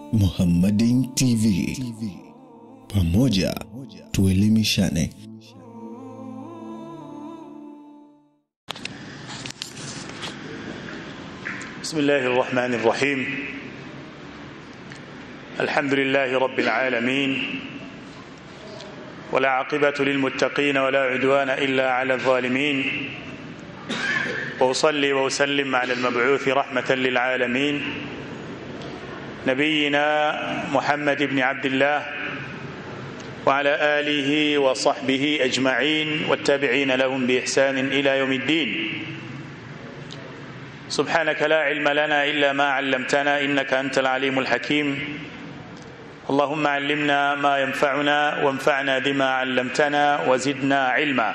Muhammadin TV. Pamoja tuelimishane. بسم الله الرحمن الرحيم الحمد لله رب العالمين ولا عاقبة للمتقين ولا عدوان إلا على الظالمين وأصلي وأسلم على المبعوث رحمة للعالمين نبينا محمد بن عبد الله وعلى آله وصحبه أجمعين والتابعين لهم بإحسان إلى يوم الدين سبحانك لا علم لنا إلا ما علمتنا إنك أنت العليم الحكيم اللهم علمنا ما ينفعنا وانفعنا بما علمتنا وزدنا علما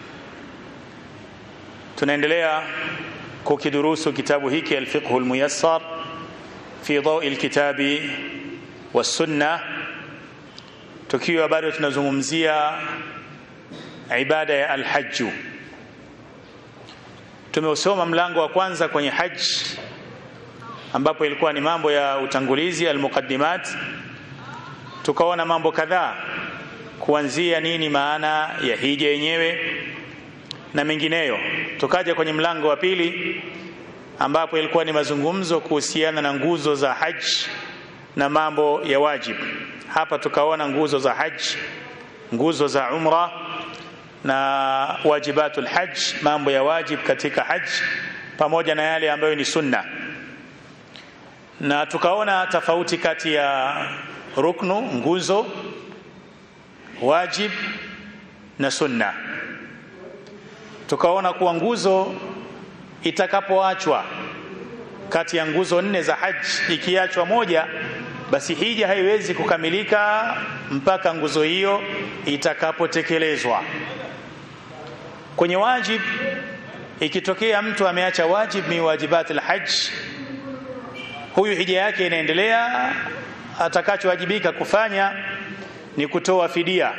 tunaendelea kukidurusu kitabu hiki alfiqhu almuyassar fi dawi alkitabi wassunna tukiwa bado tunazungumzia ibada ya alhaju tumeusoma mlango wa kwanza kwenye haji ambapo ilikuwa ni mambo ya utangulizi almuqaddimat tukaona mambo kadhaa kuanzia nini maana ya hija yenyewe na mengineyo tukaja kwenye mlango wa pili ambapo ilikuwa ni mazungumzo kuhusiana na nguzo za haji na mambo ya wajibu hapa tukaona nguzo za haji nguzo za umra na wajibatul hajj mambo ya wajib katika hajj pamoja na yale ambayo ni sunna na tukaona tofauti kati ya ruknu nguzo wajib na sunna tukaona kuwa nguzo itakapoachwa kati ya nguzo nne za haji ikiachwa moja basi hija haiwezi kukamilika mpaka nguzo hiyo itakapotekelezwa kwenye wajib ikitokea mtu ameacha wajib min wajibat alhajj huyu hija yake inaendelea atakachowajibika kufanya ni kutoa fidia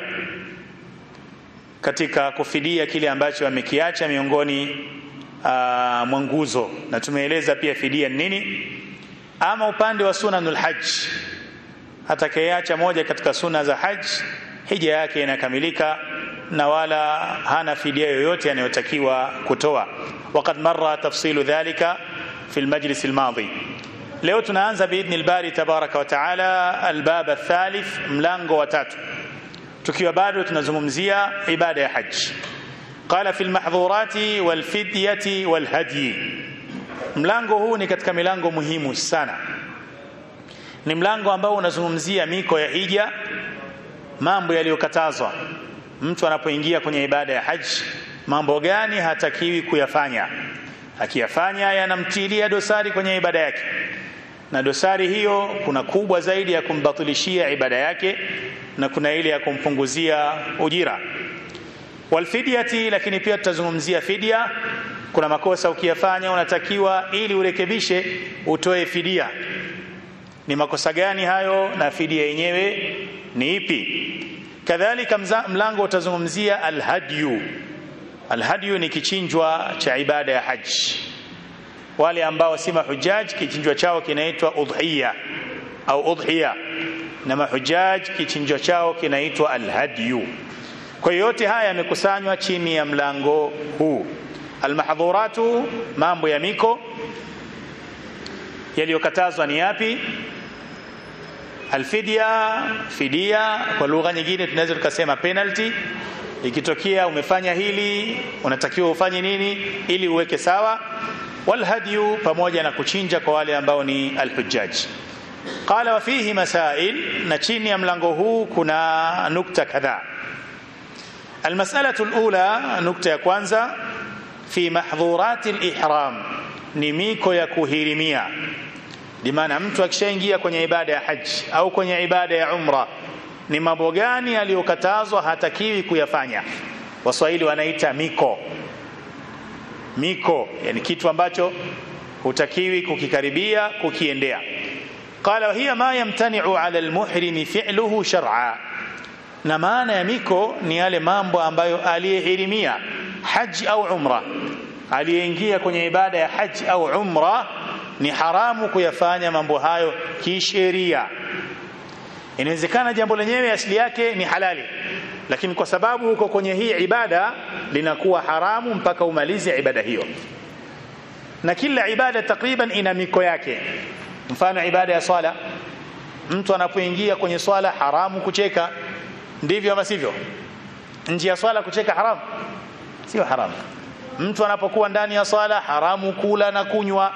katika kufidia kile ambacho amekiacha miongoni mwa nguzo na tumeeleza pia fidia nini ama upande wa sunanul hajj atakayeacha moja katika sunna za hajj hija yake inakamilika na wala hana fidia yoyote anayotakiwa kutoa waqad marra tafsilu dhalika fi almajlis almadhi leo tunaanza biidhni albari tabaraka wa taala albab athalith mlango wa tatu tukiwa bado tunazungumzia ibada ya haji qala fi almahdhurati walfidyati walhadyi mlango huu ni katika milango muhimu sana ni mlango ambao unazungumzia miko ya hija mambo yaliyokatazwa mtu anapoingia kwenye ibada ya haji mambo gani hatakiwi kuyafanya akiyafanya yanamtilia dosari kwenye ibada yake na dosari hiyo kuna kubwa zaidi ya kumbatilishia ibada yake na kuna ile ya kumpunguzia ujira walfidyati lakini pia tutazungumzia fidia kuna makosa ukiyafanya unatakiwa ili urekebishe utoe fidia ni makosa gani hayo na fidia yenyewe ni ipi kadhalika mlango utazungumzia alhadyu alhadyu ni kichinjwa cha ibada ya haji wale ambao si mahujaj kichinjwa chao kinaitwa udhiya au udhiya na mahujaj kichinjwa chao kinaitwa alhadyu kwa yote haya yamekusanywa chini ya mlango huu almahdhuratu mambo ya miko yaliyokatazwa ni yapi alfidya fidia kwa lugha nyingine tunaweza tukasema penalty ikitokea umefanya hili unatakiwa ufanye nini ili uweke sawa walhadyu pamoja na kuchinja kwa wale ambao ni alhujjaj qala wa fihi masail na chini ya mlango huu kuna nukta kadhaa almas'alatu alula nukta ya kwanza fi mahdhurati alihram ni miko ya kuhirimia limaana mtu akishaingia kwenye ibada ya haji au kwenye ibada ya umra ni mambo gani aliyokatazwa hatakiwi kuyafanya waswahili wanaita miko miko yani kitu ambacho hutakiwi kukikaribia kukiendea qala hiya ma yamtani'u 'ala almuhrim fi'luhu shar'a na maana ya miko ni yale mambo ambayo aliyehirimia haji au umra aliyeingia kwenye ibada ya haji au umra ni haramu kuyafanya mambo hayo kisheria inawezekana jambo lenyewe asili yake ni halali lakini kwa sababu uko kwenye hii ibada linakuwa haramu mpaka umalize ibada hiyo na kila ibada takriban ina miko yake mfano ibada ya swala mtu anapoingia kwenye swala haramu kucheka ndivyo ama sivyo nje ya swala kucheka haramu sio haramu mtu anapokuwa ndani ya swala haramu kula na kunywa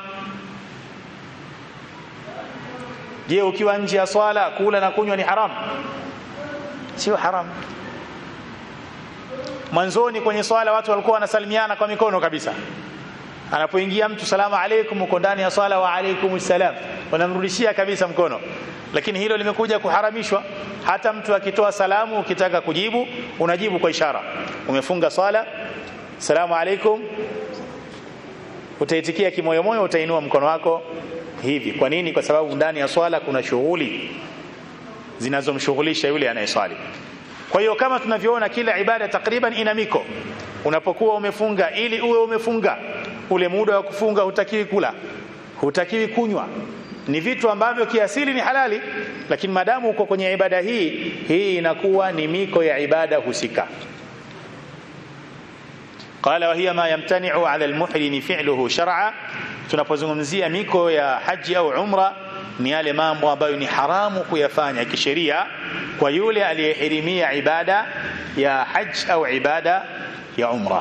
je ukiwa nje ya swala kula na kunywa ni haramu sio haramu mwanzoni kwenye swala watu walikuwa wanasalimiana kwa mikono kabisa anapoingia mtu salamu alaykum uko ndani ya swala wa alaykum salam wanamrudishia kabisa mkono lakini hilo limekuja kuharamishwa hata mtu akitoa salamu ukitaka kujibu unajibu kwa ishara umefunga swala salamu alaykum utaitikia kimoyomoyo utainua mkono wako hivi kwa nini kwa sababu ndani ya swala kuna shughuli zinazomshughulisha yule anayeswali kwa hiyo kama tunavyoona kila ibada takriban ina miko unapokuwa umefunga ili uwe umefunga ule muda wa kufunga hutakiwi kula hutakiwi kunywa ni vitu ambavyo kiasili ni halali lakini madamu uko kwenye ibada hii hii inakuwa ni miko ya ibada husika qala wa hiya ma yamtani'u 'ala al-muhrim fi'luhu shar'a tunapozungumzia miko ya haji au umra ni yale mambo ambayo ni haramu kuyafanya kisheria kwa yule aliyehirimia ibada ya haj au ibada ya umra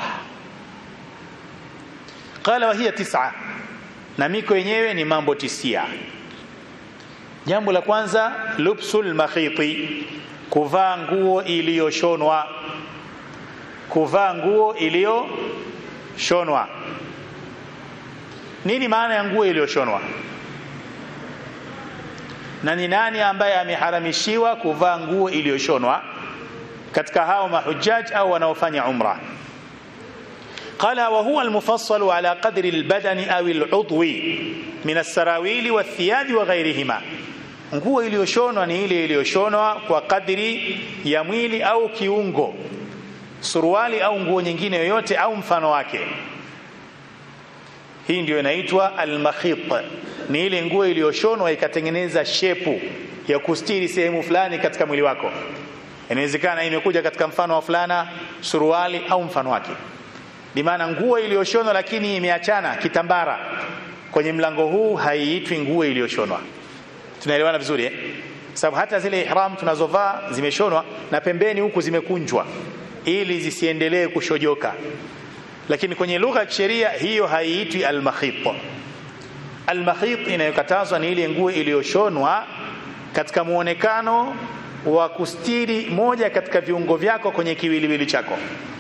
qala wa hiya tis'a na miko yenyewe ni mambo tisia jambo la kwanza lubsul makhiti kuvaa nguo iliyoshonwa kuvaa nguo iliyoshonwa nini maana ya nguo iliyoshonwa na ni nani ambaye ameharamishiwa kuvaa nguo iliyoshonwa katika hao mahujjaj au wanaofanya umra قال وهو المفصل على قدر البدن أو العضو من السراويل والثياب وغيرهما nguo iliyoshonwa ni ile iliyoshonwa kwa kadri ya mwili au kiungo suruali au nguo nyingine yoyote au mfano wake hii ndio inaitwa almakhit ni ile nguo iliyoshonwa ikatengeneza shepu ya kustiri sehemu fulani katika mwili wako inawezekana imekuja katika mfano wa fulana suruali au mfano wake bimaana nguo iliyoshonwa lakini imeachana kitambara kwenye mlango huu haiitwi nguo iliyoshonwa tunaelewana vizuri eh? sababu hata zile ihram tunazovaa zimeshonwa na pembeni huku zimekunjwa ili zisiendelee kushojoka lakini kwenye lugha ya kisheria hiyo haiitwi almakhit almakhit inayokatazwa ni ile nguo iliyoshonwa katika muonekano wa kustiri moja katika viungo vyako kwenye kiwiliwili chako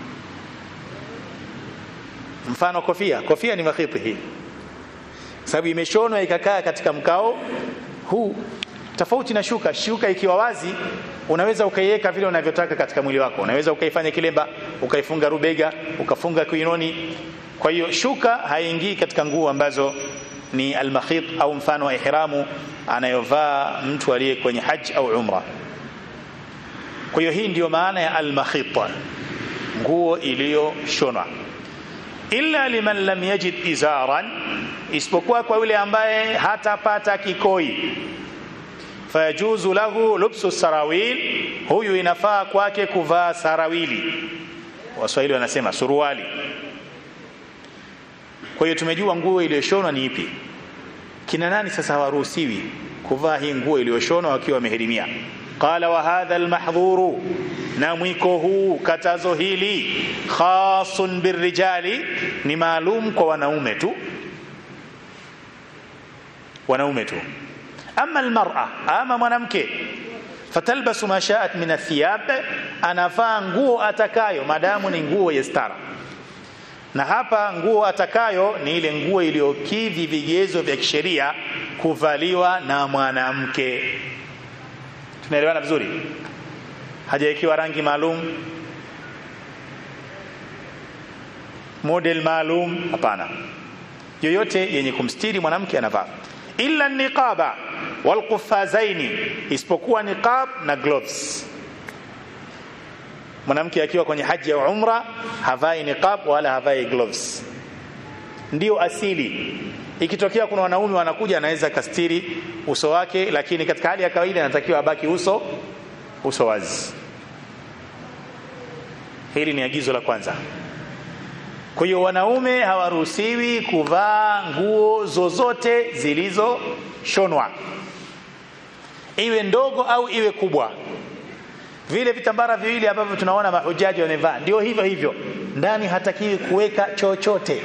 mfano kofia kofia ni makhiti hii sababu imeshonwa ikakaa katika mkao huu tofauti na shuka shuka ikiwa wazi unaweza ukaiweka vile unavyotaka katika mwili wako unaweza ukaifanya kilemba ukaifunga rubega ukafunga kuinoni kwa hiyo shuka haingii katika nguo ambazo ni almakhit au mfano wa ihramu anayovaa mtu aliye kwenye haji au umra kwa hiyo hii ndiyo maana ya almakhit nguo iliyoshonwa illa liman lam yajid izaran isipokuwa kwa yule ambaye hatapata kikoi fayajuzu lahu lubsu sarawil huyu inafaa kwake kuvaa sarawili waswahili wanasema suruali kwa hiyo tumejua nguo iliyoshonwa ni ipi kina nani sasa hawaruhusiwi kuvaa hii nguo iliyoshonwa wakiwa wamehirimia qala wa hadha almahdhuru na mwiko huu katazo hili khasun birrijali ni maalum kwa wanaume tu wanaume tu ama almar'a ama mwanamke fatalbasu ma sha'at min athiyab anavaa nguo atakayo madamu ni nguo ya stara na hapa nguo atakayo ni ile nguo iliyokidhi vigezo vya kisheria kuvaliwa na mwanamke tunaelewana vizuri hajaikiwa rangi maalum model maalum hapana yoyote yenye kumstiri mwanamke anavaa illa niqaba walqufazaini isipokuwa niqab na gloves mwanamke akiwa kwenye haji ya umra havai niqab wala havai gloves ndio asili ikitokea kuna wanaume wanakuja anaweza kastiri uso wake lakini katika hali ya kawaida anatakiwa abaki uso uso wazi hili ni agizo la kwanza kwa hiyo wanaume hawaruhusiwi kuvaa nguo zozote zilizoshonwa iwe ndogo au iwe kubwa vile vitambara viwili ambavyo tunaona mahujaji wamevaa ndio hivyo hivyo ndani hatakiwi kuweka chochote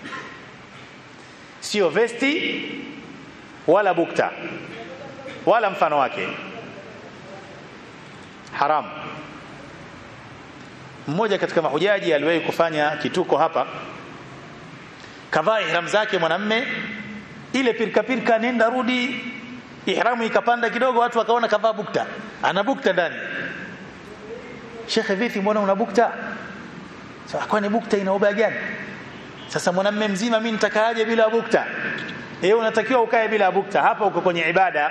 sio vesti wala bukta wala mfano wake haramu mmoja katika mahujaji aliwahi kufanya kituko hapa kavaa ihram zake mwanamme ile pirika pirika nenda rudi ihramu ikapanda kidogo watu wakaona kavaa bukta ana bukta ndani shekhe vipi mbona una bukta sasa kwani bukta ina ubaya gani sasa mwanamme mzima mimi nitakaaje bila bukta yeye unatakiwa ukae bila bukta hapa uko kwenye ibada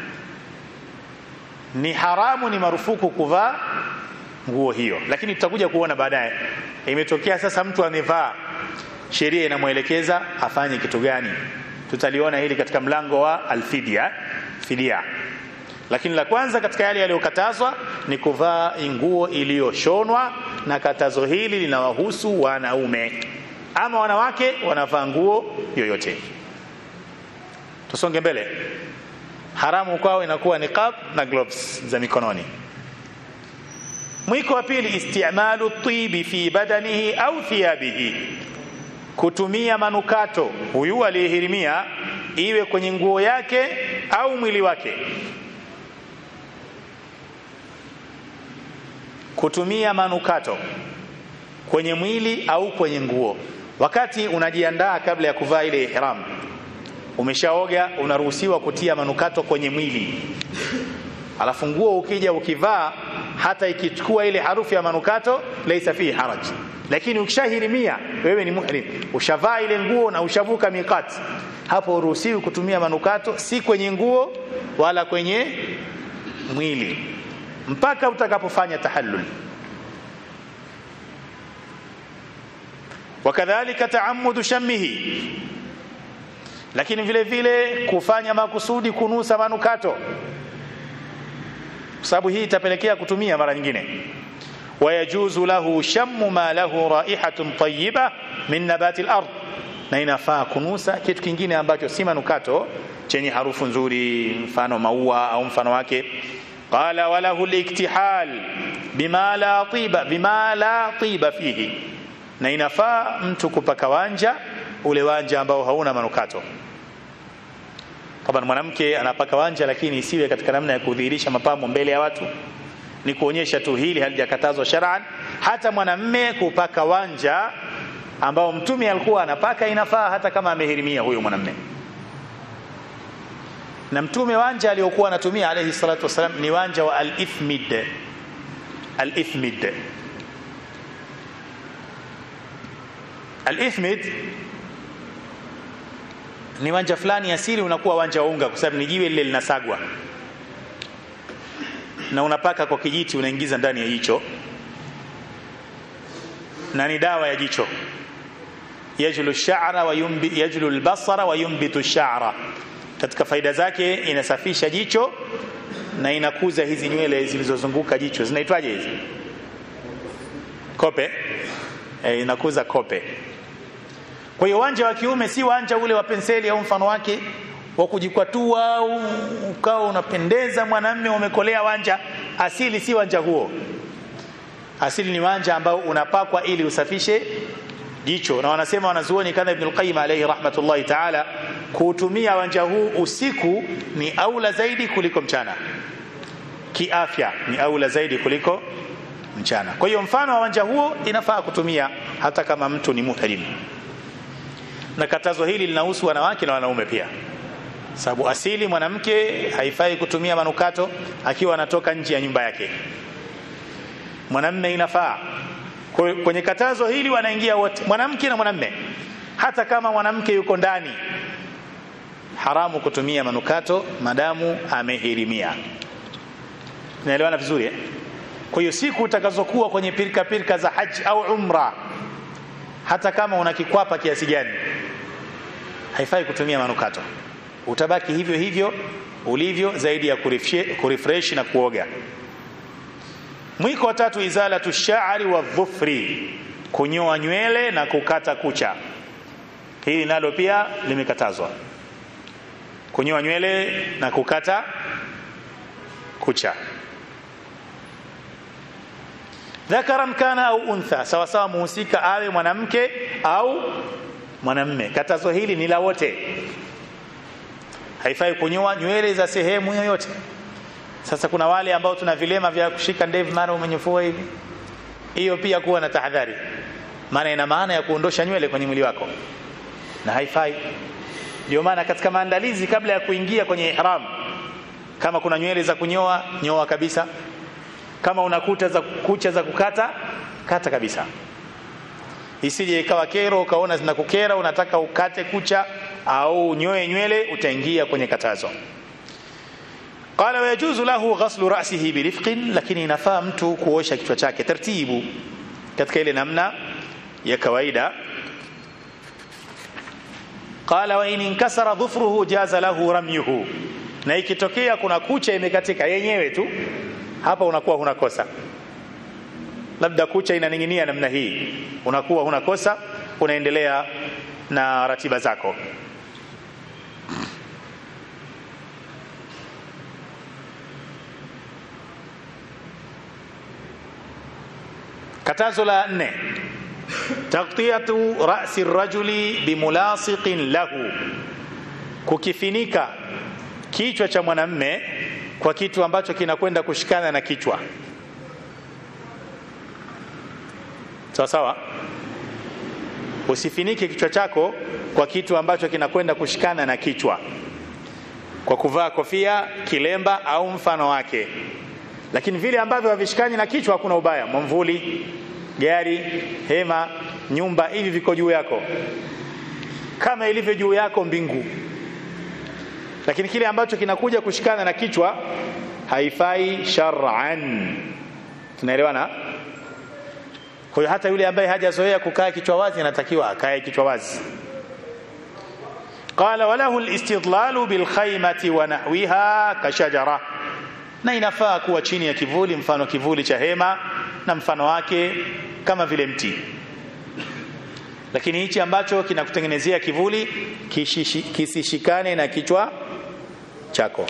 ni haramu ni marufuku kuvaa nguo hiyo lakini tutakuja kuona baadaye imetokea sasa mtu amevaa sheria inamwelekeza afanye kitu gani tutaliona hili katika mlango wa alfidia fidia lakini la kwanza katika yale yaliyokatazwa ni kuvaa nguo iliyoshonwa na katazo hili linawahusu wanaume ama wanawake wanavaa nguo yoyote tusonge mbele haramu kwao inakuwa niqab na gloves za mikononi mwiko wa pili istimalu tibi fi badanihi au thiyabihi kutumia manukato huyu aliyehirimia iwe kwenye nguo yake au mwili wake kutumia manukato kwenye mwili au kwenye nguo wakati unajiandaa kabla ya kuvaa ile ihram umeshaoga unaruhusiwa kutia manukato kwenye mwili alafu nguo ukija ukivaa hata ikichukua ile harufu ya manukato laisa fihi haraj lakini ukishahirimia wewe ni muhrim ushavaa ile nguo na ushavuka miqat hapo uruhusiwi kutumia manukato si kwenye nguo wala kwenye mwili mpaka utakapofanya tahallul wakadhalika taamudu shammihi lakini vile vile kufanya makusudi kunusa manukato kwa sababu hii itapelekea kutumia mara nyingine wayajuzu lahu shammu ma lahu raihatun tayyiba min nabati al-ard na inafaa kunusa kitu kingine ambacho si manukato chenye harufu nzuri mfano maua au mfano wake qala walahu al-iktihal bima la tiba bima la tiba fihi na inafaa mtu kupaka wanja ule wanja ambao hauna manukato kama mwanamke anapaka wanja lakini isiwe katika namna ya kudhihirisha mapambo mbele ya watu ni kuonyesha tu hili halijakatazwa shar'an hata mwanamme kupaka wanja ambao mtume alikuwa anapaka inafaa hata kama amehirimia huyo mwanamme na mtume wanja aliyokuwa anatumia alayhi salatu wasalam ni wanja wa al-ithmid al-ithmid al-ithmid ni wanja fulani asili unakuwa wanja wa unga kwa sababu ni jiwe lile linasagwa na unapaka kwa kijiti unaingiza ndani ya jicho na ni dawa ya jicho yajlu sha'ra wa yumbi yajlu albasara wa yumbitu sha'ra katika faida zake inasafisha jicho na inakuza hizi nywele zilizozunguka jicho zinaitwaje hizi kope e, inakuza kope kwa hiyo wanja wa kiume si wanja ule wa penseli au mfano wake wa kujikwatua au ukawa unapendeza mwanamme umekolea wanja asili si wanja huo asili ni wanja ambao unapakwa ili usafishe jicho na wanasema wanazuoni kana Ibn al-Qayyim alayhi rahmatullahi ta'ala kuutumia wanja huu usiku ni aula zaidi kuliko mchana kiafya ni aula zaidi kuliko mchana kwa hiyo mfano wa wanja huo inafaa kutumia hata kama mtu ni muhrim na katazo hili linahusu wanawake na wanaume pia sababu asili mwanamke haifai kutumia manukato akiwa anatoka nje ya nyumba yake mwanamme inafaa kwenye katazo hili wanaingia wote mwanamke na mwanamme hata kama mwanamke yuko ndani haramu kutumia manukato madamu amehirimia naelewana vizuri eh? kwa hiyo siku utakazokuwa kwenye pirika pirika za haji au umra hata kama una kikwapa kiasi gani haifai kutumia manukato utabaki hivyo hivyo ulivyo zaidi ya kurefresh na kuoga mwiko wa tatu izalatu sha'ri wa dhufri kunyoa nywele na kukata kucha hili nalo pia limekatazwa kunyoa nywele na kukata kucha dhakaran kana au untha sawa sawa muhusika awe mwanamke au mwanamme katazo hili ni la wote haifai kunyoa nywele za sehemu yoyote sasa kuna wale ambao tuna vilema vya kushika ndevu mara umenyofua hivi hiyo pia kuwa na tahadhari maana ina maana ya kuondosha nywele kwenye mwili wako na haifai ndio maana katika maandalizi kabla ya kuingia kwenye ihram kama kuna nywele za kunyoa nyoa kabisa kama una kuta za kucha za kukata kata kabisa isije ikawa kero ukaona zinakukera unataka ukate kucha au unyoe nywele utaingia kwenye katazo qala wayajuzu lahu ghaslu ra'sihi birifqin lakini inafaa mtu kuosha kichwa chake taratibu katika ile namna ya kawaida qala wa in inkasara dhufruhu jaza lahu ramyuhu na ikitokea kuna kucha imekatika yenyewe tu hapa unakuwa huna kosa labda kucha inaning'inia namna hii unakuwa huna kosa unaendelea na ratiba zako katazo la nne taghtiyatu ra'si rajuli bimulasiqin lahu kukifinika kichwa cha mwanamme kwa kitu ambacho kinakwenda kushikana na kichwa sawa sawa usifinike kichwa chako kwa kitu ambacho kinakwenda kushikana na kichwa kwa kuvaa kofia kilemba au mfano wake lakini vile ambavyo havishikani na kichwa hakuna ubaya mwamvuli gari hema nyumba hivi viko juu yako kama ilivyo juu yako mbingu lakini kile ambacho kinakuja kushikana na kichwa haifai shar'an tunaelewana kwa hiyo hata yule ambaye hajazoea kukaa kichwa wazi anatakiwa akae kichwa wazi qala walahu alistidlalu bilkhaymati wa nahwiha kashajara na inafaa kuwa chini ya kivuli mfano kivuli cha hema na mfano wake kama vile mti lakini hichi ambacho kinakutengenezea kivuli kishishi, kisishikane na kichwa chako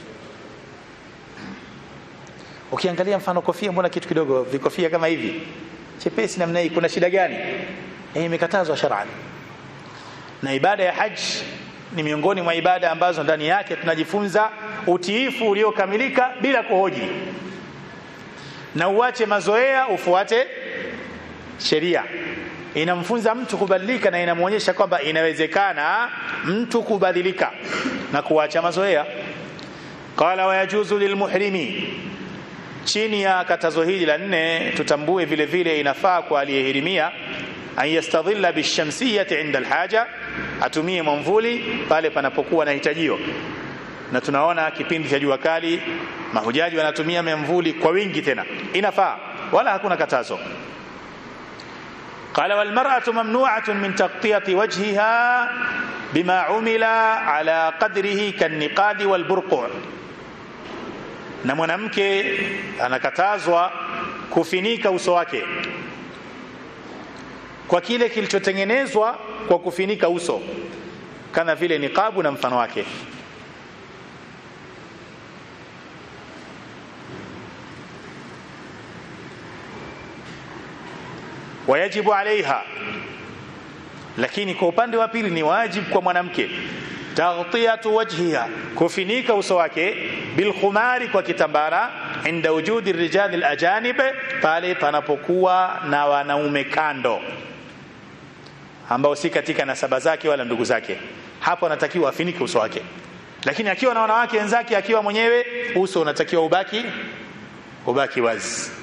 ukiangalia mfano kofia mbona kitu kidogo vikofia kama hivi chepesi namna hii kuna shida gani eh imekatazwa shar'an na ibada ya haji ni miongoni mwa ibada ambazo ndani yake tunajifunza utiifu uliokamilika bila kuhoji na uache mazoea ufuate sheria inamfunza mtu kubadilika na inamwonyesha kwamba inawezekana mtu kubadilika na kuacha mazoea qala wayajuzu lilmuhrimi chini ya katazo hili la nne tutambue vile vile inafaa kwa aliyehirimia an yastadhilla bishamsiyati inda alhaja atumie mwamvuli pale panapokuwa na hitajio na tunaona kipindi cha jua kali mahujaji wanatumia mwamvuli kwa wingi tena inafaa wala hakuna katazo قال والمرأة ممنوعة من تغطية وجهها بما عمل على قدره كالنقاد والبرقع na mwanamke anakatazwa kufinika uso wake kwa kile kilichotengenezwa kwa kufinika uso kama vile niqabu na mfano wake wayajibu alaiha lakini kwa upande wa pili ni wajibu kwa mwanamke taghtiyatu wajhiha kufinika uso wake bilkhumari kwa kitambara inda wujudi rijali alajanib pale panapokuwa na wanaume kando ambao si katika nasaba zake wala ndugu zake hapo anatakiwa afinike uso wake lakini akiwa na wanawake wenzake akiwa mwenyewe uso unatakiwa ubaki ubaki wazi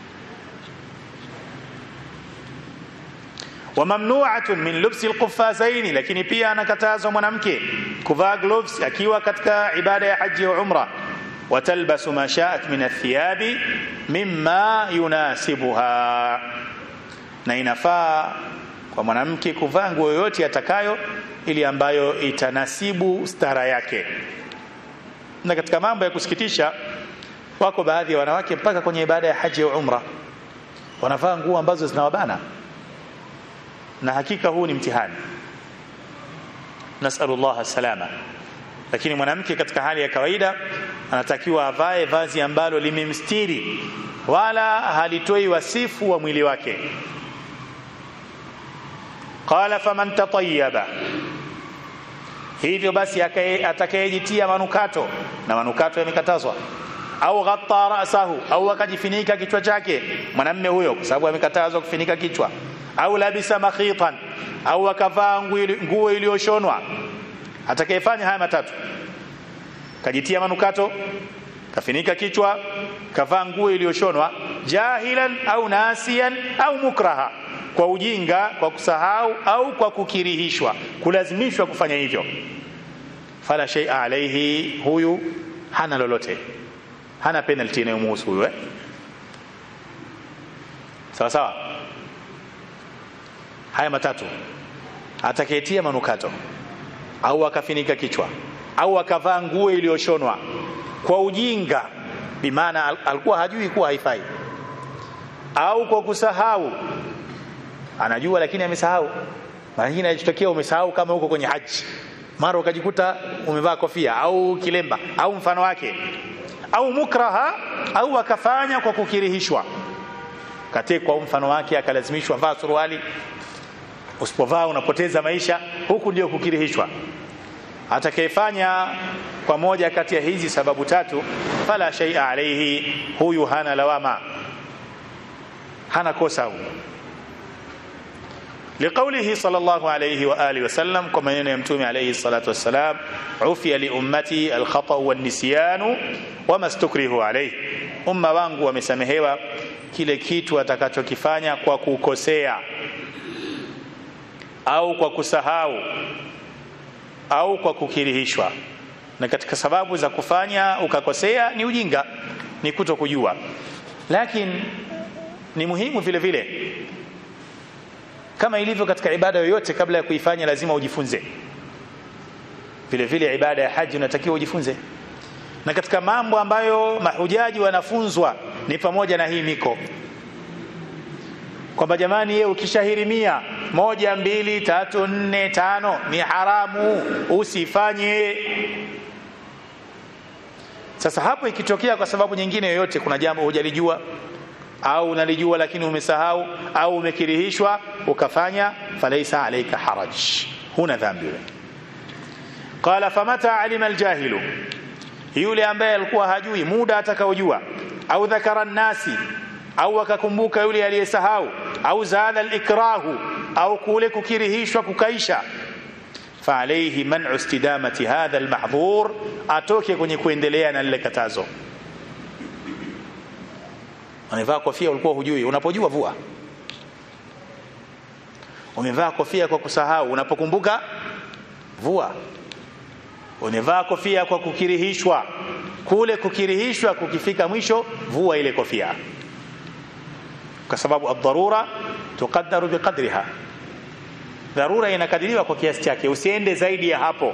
wamamnuatun min lubsi alquffazaini lakini pia anakatazwa mwanamke kuvaa gloves akiwa katika ibada ya haji ya umra watalbasu ma sha'at min athiyabi mimma yunasibuha na inafaa kwa mwanamke kuvaa nguo yoyote atakayo ili ambayo itanasibu stara yake na katika mambo ya kusikitisha wako baadhi ya wanawake mpaka kwenye ibada ya haji ya umra wanavaa nguo ambazo zinawabana na hakika huu ni mtihani nasalullah salama lakini mwanamke katika hali ya kawaida anatakiwa avae vazi ambalo limemstiri wala halitoi wasifu wa mwili wake qala faman tatayyaba hivyo basi atakayejitia manukato na manukato yamekatazwa au ghatta rasahu au akajifinika kichwa chake mwanamme huyo kwa sababu amekatazwa kufinika kichwa au labisa makhitan au akavaa nguo iliyoshonwa atakayefanya haya matatu kajitia manukato kafinika kichwa kavaa nguo iliyoshonwa jahilan au nasian au mukraha kwa ujinga kwa kusahau au kwa kukirihishwa kulazimishwa kufanya hivyo fala shay'a alayhi huyu hana lolote hana penalty inayomhusu huyu eh? sawa sawa haya matatu atakayetia manukato au akafinika kichwa au akavaa nguo iliyoshonwa kwa ujinga bimaana al alikuwa hajui kuwa haifai au kwa kusahau anajua lakini amesahau mara nyingine inajitokea umesahau kama uko kwenye haji mara ukajikuta umevaa kofia au kilemba au mfano wake au mukraha au akafanya kwa kukirihishwa katekwa mfano wake akalazimishwa vaa suruali usipovaa unapoteza maisha huku ndio kukirihishwa atakayefanya kwa moja kati ya hizi sababu tatu fala shay'a alayhi huyu hana lawama hana kosa huyu لقوله صلى الله عليه وآله وسلم كما ينمتوم عليه الصلاة والسلام عفي لأمتي الخطأ والنسيان وما استكره عليه umma wangu wamesamehewa kile kitu atakachokifanya kwa kukosea au kwa kusahau au kwa kukirihishwa na katika sababu za kufanya ukakosea ni ujinga ni kuto kujua lakini ni muhimu vile vile kama ilivyo katika ibada yoyote kabla ya kuifanya lazima ujifunze vile vile ibada ya haji unatakiwa ujifunze na katika mambo ambayo mahujaji wanafunzwa ni pamoja na hii miko kwamba jamani yeye ukishahirimia moja mbili tatu nne tano ni haramu usifanye sasa hapo ikitokea kwa sababu nyingine yoyote kuna jambo hujalijua au unalijua lakini umesahau au umekirihishwa ukafanya falaisa alayka haraj huna dhambi wewe qala famata alima aljahilu yule ambaye alikuwa hajui muda atakaojua au dhakara nasi au akakumbuka yule aliyesahau au zaada alikrahu au kule kukirihishwa kukaisha فعليه منع استدامة هذا المحظور atoke kwenye kuendelea na lile katazo umevaa kofia ulikuwa hujui unapojua vua umevaa kofia kwa kusahau unapokumbuka vua umevaa kofia kwa kukirihishwa kule kukirihishwa kukifika mwisho vua ile kofia kwa sababu ad-darura tuqaddaru biqadriha dharura inakadiriwa kwa kiasi chake usiende zaidi ya hapo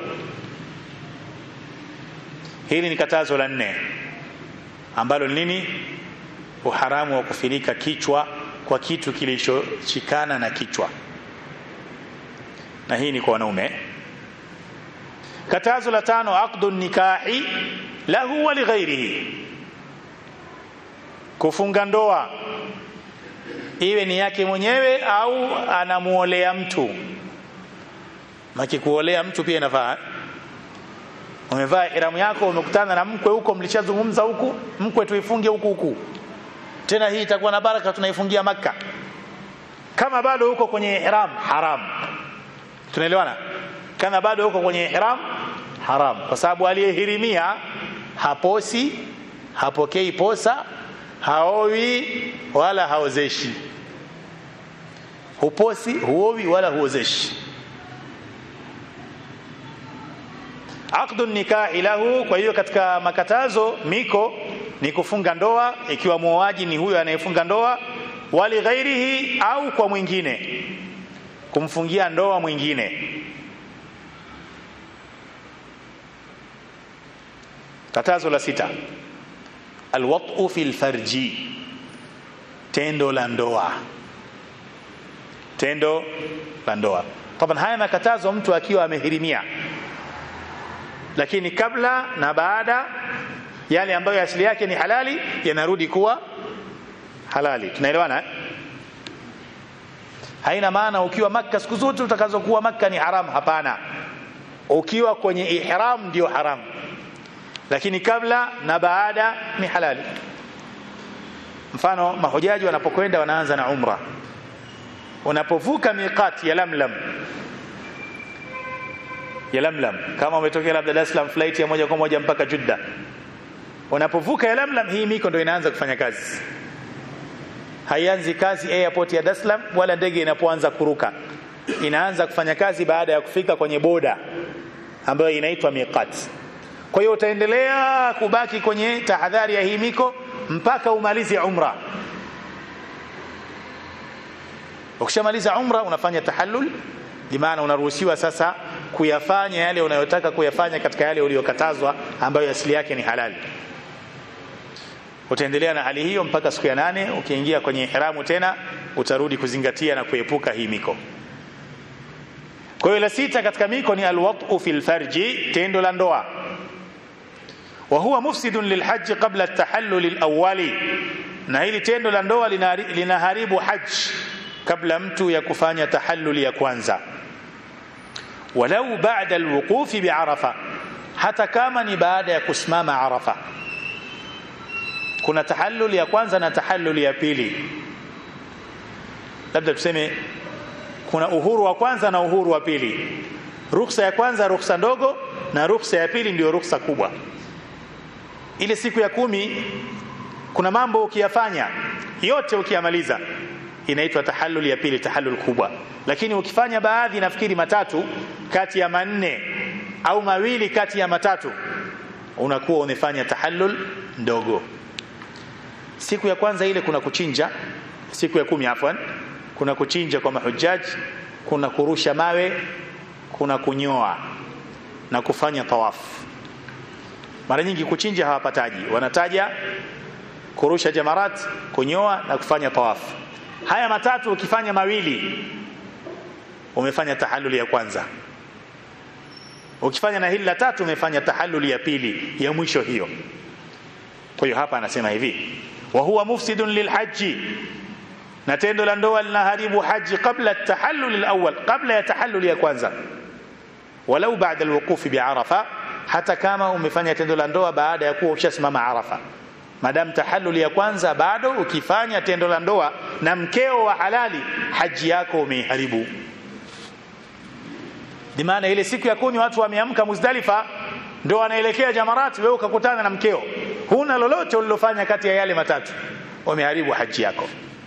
hili ni katazo la nne ambalo nini uharamu wa kufinika kichwa kwa kitu kilichoshikana na kichwa na hii ni kwa wanaume katazo la tano aqdu nikahi lahu wa lighairihi kufunga ndoa iwe ni yake mwenyewe au anamuolea mtu maki kuolea mtu pia inafaa umevaa ihramu yako umekutana na mkwe huko mlishazungumza huku mkwe tuifunge huku huku tena hii itakuwa na baraka tunaifungia maka kama bado huko kwenye ihram haram tunaelewana kama bado huko kwenye ihram haram kwa sababu aliyehirimia haposi hapokei posa haowi wala haozeshi huposi huowi wala huozeshi aqdu nikahi lahu kwa hiyo katika makatazo miko ni kufunga ndoa ikiwa muoaji ni huyo anayefunga ndoa wali ghairihi au kwa mwingine kumfungia ndoa mwingine katazo la sita alwatu fi lfarji tendo la ndoa tendo la ndoa taban haya makatazo mtu akiwa amehirimia lakini kabla na baada yale ambayo asili yake ni halali yanarudi kuwa halali tunaelewana eh? haina maana ukiwa makka siku zote utakazokuwa makka ni haram hapana ukiwa kwenye ihram ndio haram lakini kabla na baada ni halali mfano mahujaji wanapokwenda wanaanza na umra unapovuka miqat ya lamlam ya lamlam kama umetokea labda Dar es Salaam flight ya moja kwa moja mpaka Judda unapovuka ya lamlam hii miko ndio inaanza kufanya kazi haianzi kazi airport ya Dar es Salaam wala ndege inapoanza kuruka inaanza kufanya kazi baada ya kufika kwenye boda ambayo inaitwa miqat kwa hiyo utaendelea kubaki kwenye tahadhari ya hii miko mpaka umalize umra ukishamaliza umra unafanya tahallul bimaana unaruhusiwa sasa kuyafanya yale unayotaka kuyafanya katika yale uliyokatazwa ambayo asili yake ni halali utaendelea na hali hiyo mpaka siku ya nane ukiingia kwenye ihramu tena utarudi kuzingatia na kuepuka hii miko kwa hiyo la sita katika miko ni alwatu fi lfarji tendo la ndoa wa huwa mufsidun lilhaji qabla tahalluli lawali na hili tendo la ndoa linaharibu haji kabla mtu ya kufanya tahalluli ya kwanza walau ba'da alwuqufi biarafa hata kama ni baada ya kusimama arafa kuna tahallul ya kwanza na tahallul ya pili labda tuseme kuna uhuru wa kwanza na uhuru wa pili ruhusa ya kwanza ruhusa ndogo na ruhusa ya pili ndio ruhusa kubwa ile siku ya kumi kuna mambo ukiyafanya yote ukiyamaliza inaitwa tahallul ya pili tahallul kubwa lakini ukifanya baadhi nafikiri matatu kati ya manne au mawili kati ya matatu unakuwa umefanya tahallul ndogo siku ya kwanza ile kuna kuchinja siku ya kumi afwan kuna kuchinja kwa mahujaji kuna kurusha mawe kuna kunyoa na kufanya tawafu mara nyingi kuchinja hawapataji wanataja kurusha jamarat kunyoa na kufanya tawafu haya matatu ukifanya mawili umefanya tahalluli ya kwanza ukifanya na hili la tatu umefanya tahalluli ya pili ya mwisho hiyo kwa hiyo hapa anasema hivi wa huwa mufsidun lilhaji na tendo la ndoa linaharibu haji kabla tahallul alawwal kabla ya tahallul ya kwanza walau baada alwuqufi biarafa hata kama umefanya tendo la ndoa baada ya kuwa ushasimama arafa madam tahallul ya kwanza bado ukifanya tendo la ndoa na mkeo wa halali haji yako umeiharibu maana ile siku ya kumi watu wameamka Muzdalifa ndio wanaelekea Jamarat wewe ukakutana na mkeo huna lolote ulilofanya kati ya yale matatu umeharibu haji yako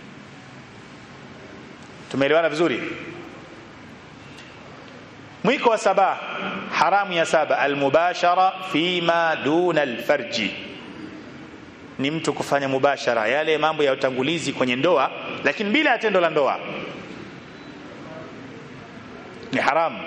tumeelewana vizuri mwiko wa saba haramu ya saba almubashara fima duna alfarji ni mtu kufanya mubashara yale mambo ya utangulizi kwenye ndoa lakini bila ya tendo la ndoa ni haramu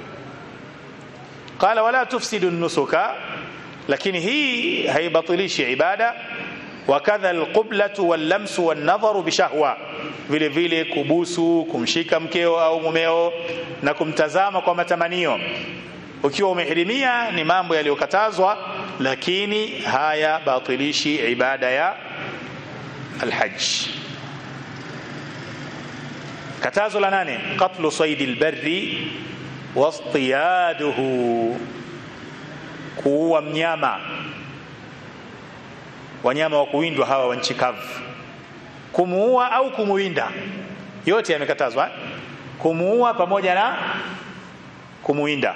qala wala tufsidu nusuka lakini hii haibatilishi ibada wakadha alqiblatu wallamsu wannadharu bishahwa vile vile kubusu kumshika mkeo au mumeo na kumtazama kwa matamanio ukiwa umehirimia ni mambo yaliyokatazwa lakini haya batilishi ibada ya alhajj katazo la nane qatlu saidi albarri wastiyaduhu kuua mnyama wanyama wa kuwindwa hawa wa nchi kavu kumuua au kumuwinda yote yamekatazwa kumuua pamoja na kumuwinda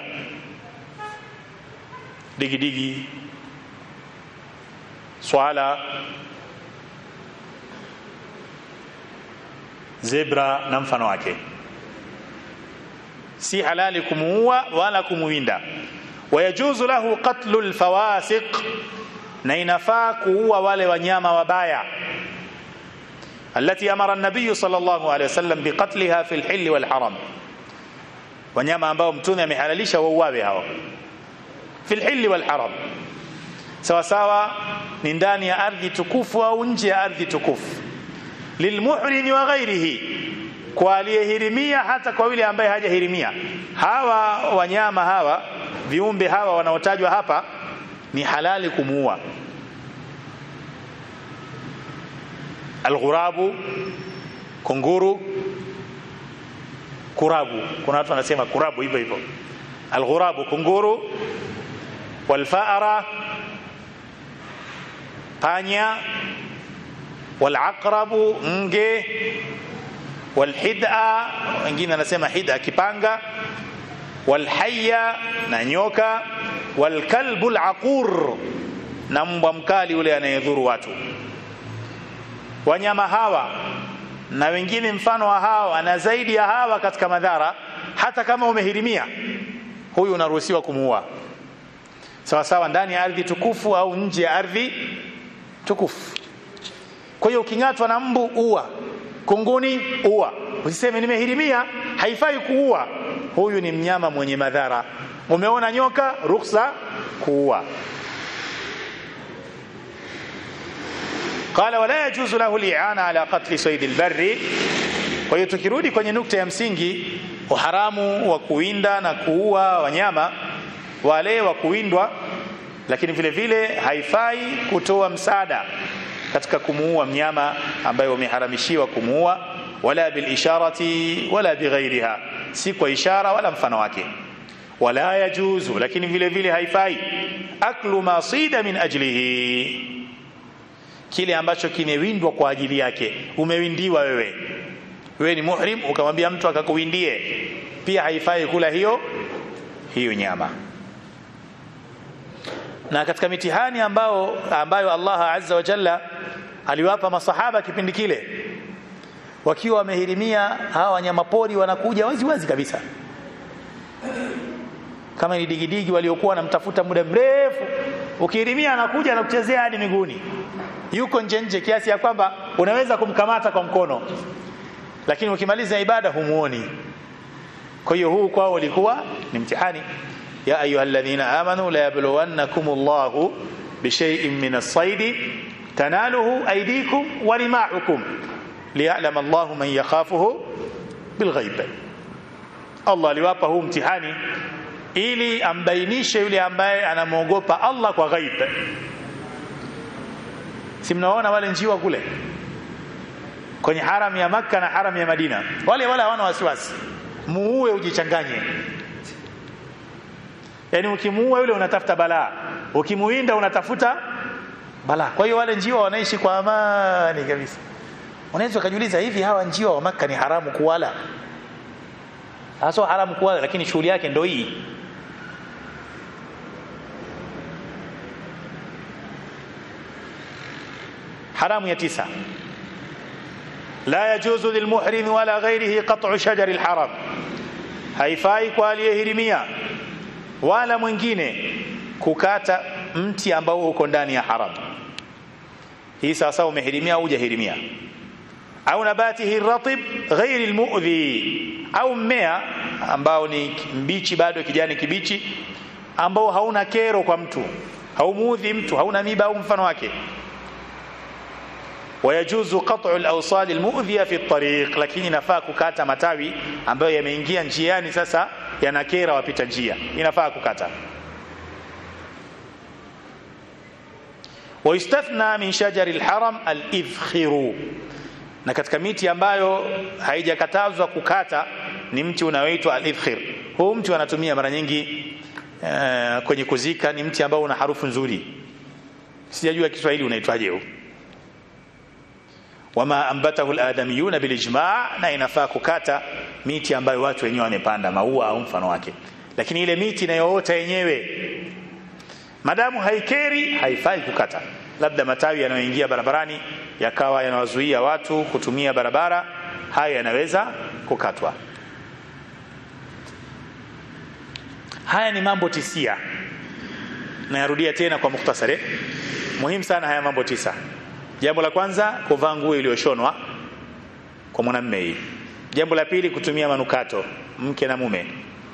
digidigi swala zebra na mfano wake si halali kumuua wala kumuwinda wayajuzu lahu qatlu lfawasiq na inafaa kuua wale wanyama wabaya التي امر النبي صلى الله عليه وسلم بقتلها في الحل والحرم wanyama ambao mtume amehalalisha wauawe hao fil hilli wal haram sawa sawa ni ndani ya ardhi tukufu au nje ya ardhi tukufu lilmuhrimi wa ghairihi kwa aliyehirimia hata kwa yule ambaye hajahirimia hawa wanyama hawa viumbe hawa wanaotajwa hapa ni halali kumuua alghurabu kunguru kurabu kuna watu wanasema kurabu hivyo hivyo alghurabu kunguru walfaara panya walaqrabu nge walhid'a wengine anasema hid'a kipanga walhayya na nyoka walkalbu alaqur na mbwa mkali ule anayedhuru watu wanyama hawa na wengine mfano wa hawa na zaidi ya hawa katika madhara hata kama umehirimia huyu unaruhusiwa kumuua sawa sawa ndani ya ardhi tukufu au nje ya ardhi tukufu kwa hiyo uking'atwa na mbu ua kunguni ua usiseme nimehirimia haifai kuua huyu ni mnyama mwenye madhara umeona nyoka ruksa kuua قال ولا يجوز له الإعانة على قتل صيد البر kwa hiyo tukirudi kwenye nukta ya msingi uharamu wa kuwinda na kuua wanyama wale wa kuwindwa lakini vile vile haifai kutoa msaada katika kumuua mnyama ambaye wameharamishiwa kumuua wala bilisharati wala bighairiha si kwa ishara wala mfano wake wala yajuzu lakini vile vile haifai aklu ma sida min ajlihi kile ambacho kimewindwa kwa ajili yake umewindiwa wewe wewe ni muhrim ukamwambia mtu akakuwindie pia haifai kula hiyo hiyo nyama na katika mitihani ambao ambayo Allah azza wa jalla aliwapa masahaba kipindi kile wakiwa wamehirimia hawa wanyama pori wanakuja wazi wazi kabisa kama ni digidigi waliokuwa wanamtafuta muda mrefu ukihirimia anakuja anakuchezea hadi miguuni yuko nje nje kiasi ya kwamba unaweza kumkamata kwa mkono lakini ukimaliza ibada humuoni kwa hiyo huu kwao ulikuwa ni mtihani ya ayuha alladhina amanu la yabluwannakum Allahu bishay'in min as-sayd tanaluhu aydikum wa rimahukum liya'lam Allahu man yakhafuhu bilghaib Allah aliwapa huu mtihani ili ambainishe yule ambaye anamwogopa Allah kwa ghaib si mnaona wale njiwa kule kwenye haram ya Makka na haram ya Madina wale wale hawana wasiwasi muue ujichanganye yani ukimuua yule unatafuta balaa ukimuinda unatafuta balaa kwa hiyo wale njiwa wanaishi kwa amani kabisa unaweza kujiuliza hivi hawa njiwa wa Makka ni haramu kuwala hasa haramu kuwala lakini shughuli yake ndio hii haramu ya tisa la yajuzu lilmuhrim wala ghairihi qat'u shajar alharam haifai kwa aliyehirimia wala mwingine kukata mti ambao uko ndani ya haram hii sasa umehirimia au hujahirimia au nabatihi ratib ghairi almu'dhi au mmea ambao ni mbichi bado kijani kibichi ambao hauna kero kwa mtu haumuudhi mtu hauna miba au mfano wake ويجوز قطع الاوصال المؤذيه في الطريق lakini inafaa kukata matawi ambayo yameingia njiani sasa yanakera wapita njia inafaa kukata ويستثنى من شجر الحرم الإذخر na katika miti ambayo haijakatazwa kukata ni mti unaoitwa al-idkhir huu mti wanatumia mara nyingi uh, kwenye kuzika ni mti ambao una harufu nzuri sijajua Kiswahili unaitwaje huu wama ambatahu aladamiyuna bilijma na inafaa kukata miti ambayo watu wenyewe wamepanda maua au mfano wake lakini ile miti inayoota yenyewe madamu haikeri haifai kukata labda matawi yanayoingia barabarani yakawa yanawazuia watu kutumia barabara haya yanaweza kukatwa haya ni mambo tisia nayarudia tena kwa mukhtasari muhimu sana haya mambo tisa jambo la kwanza kuvaa nguo iliyoshonwa kwa mwanamume hii jambo la pili kutumia manukato mke na mume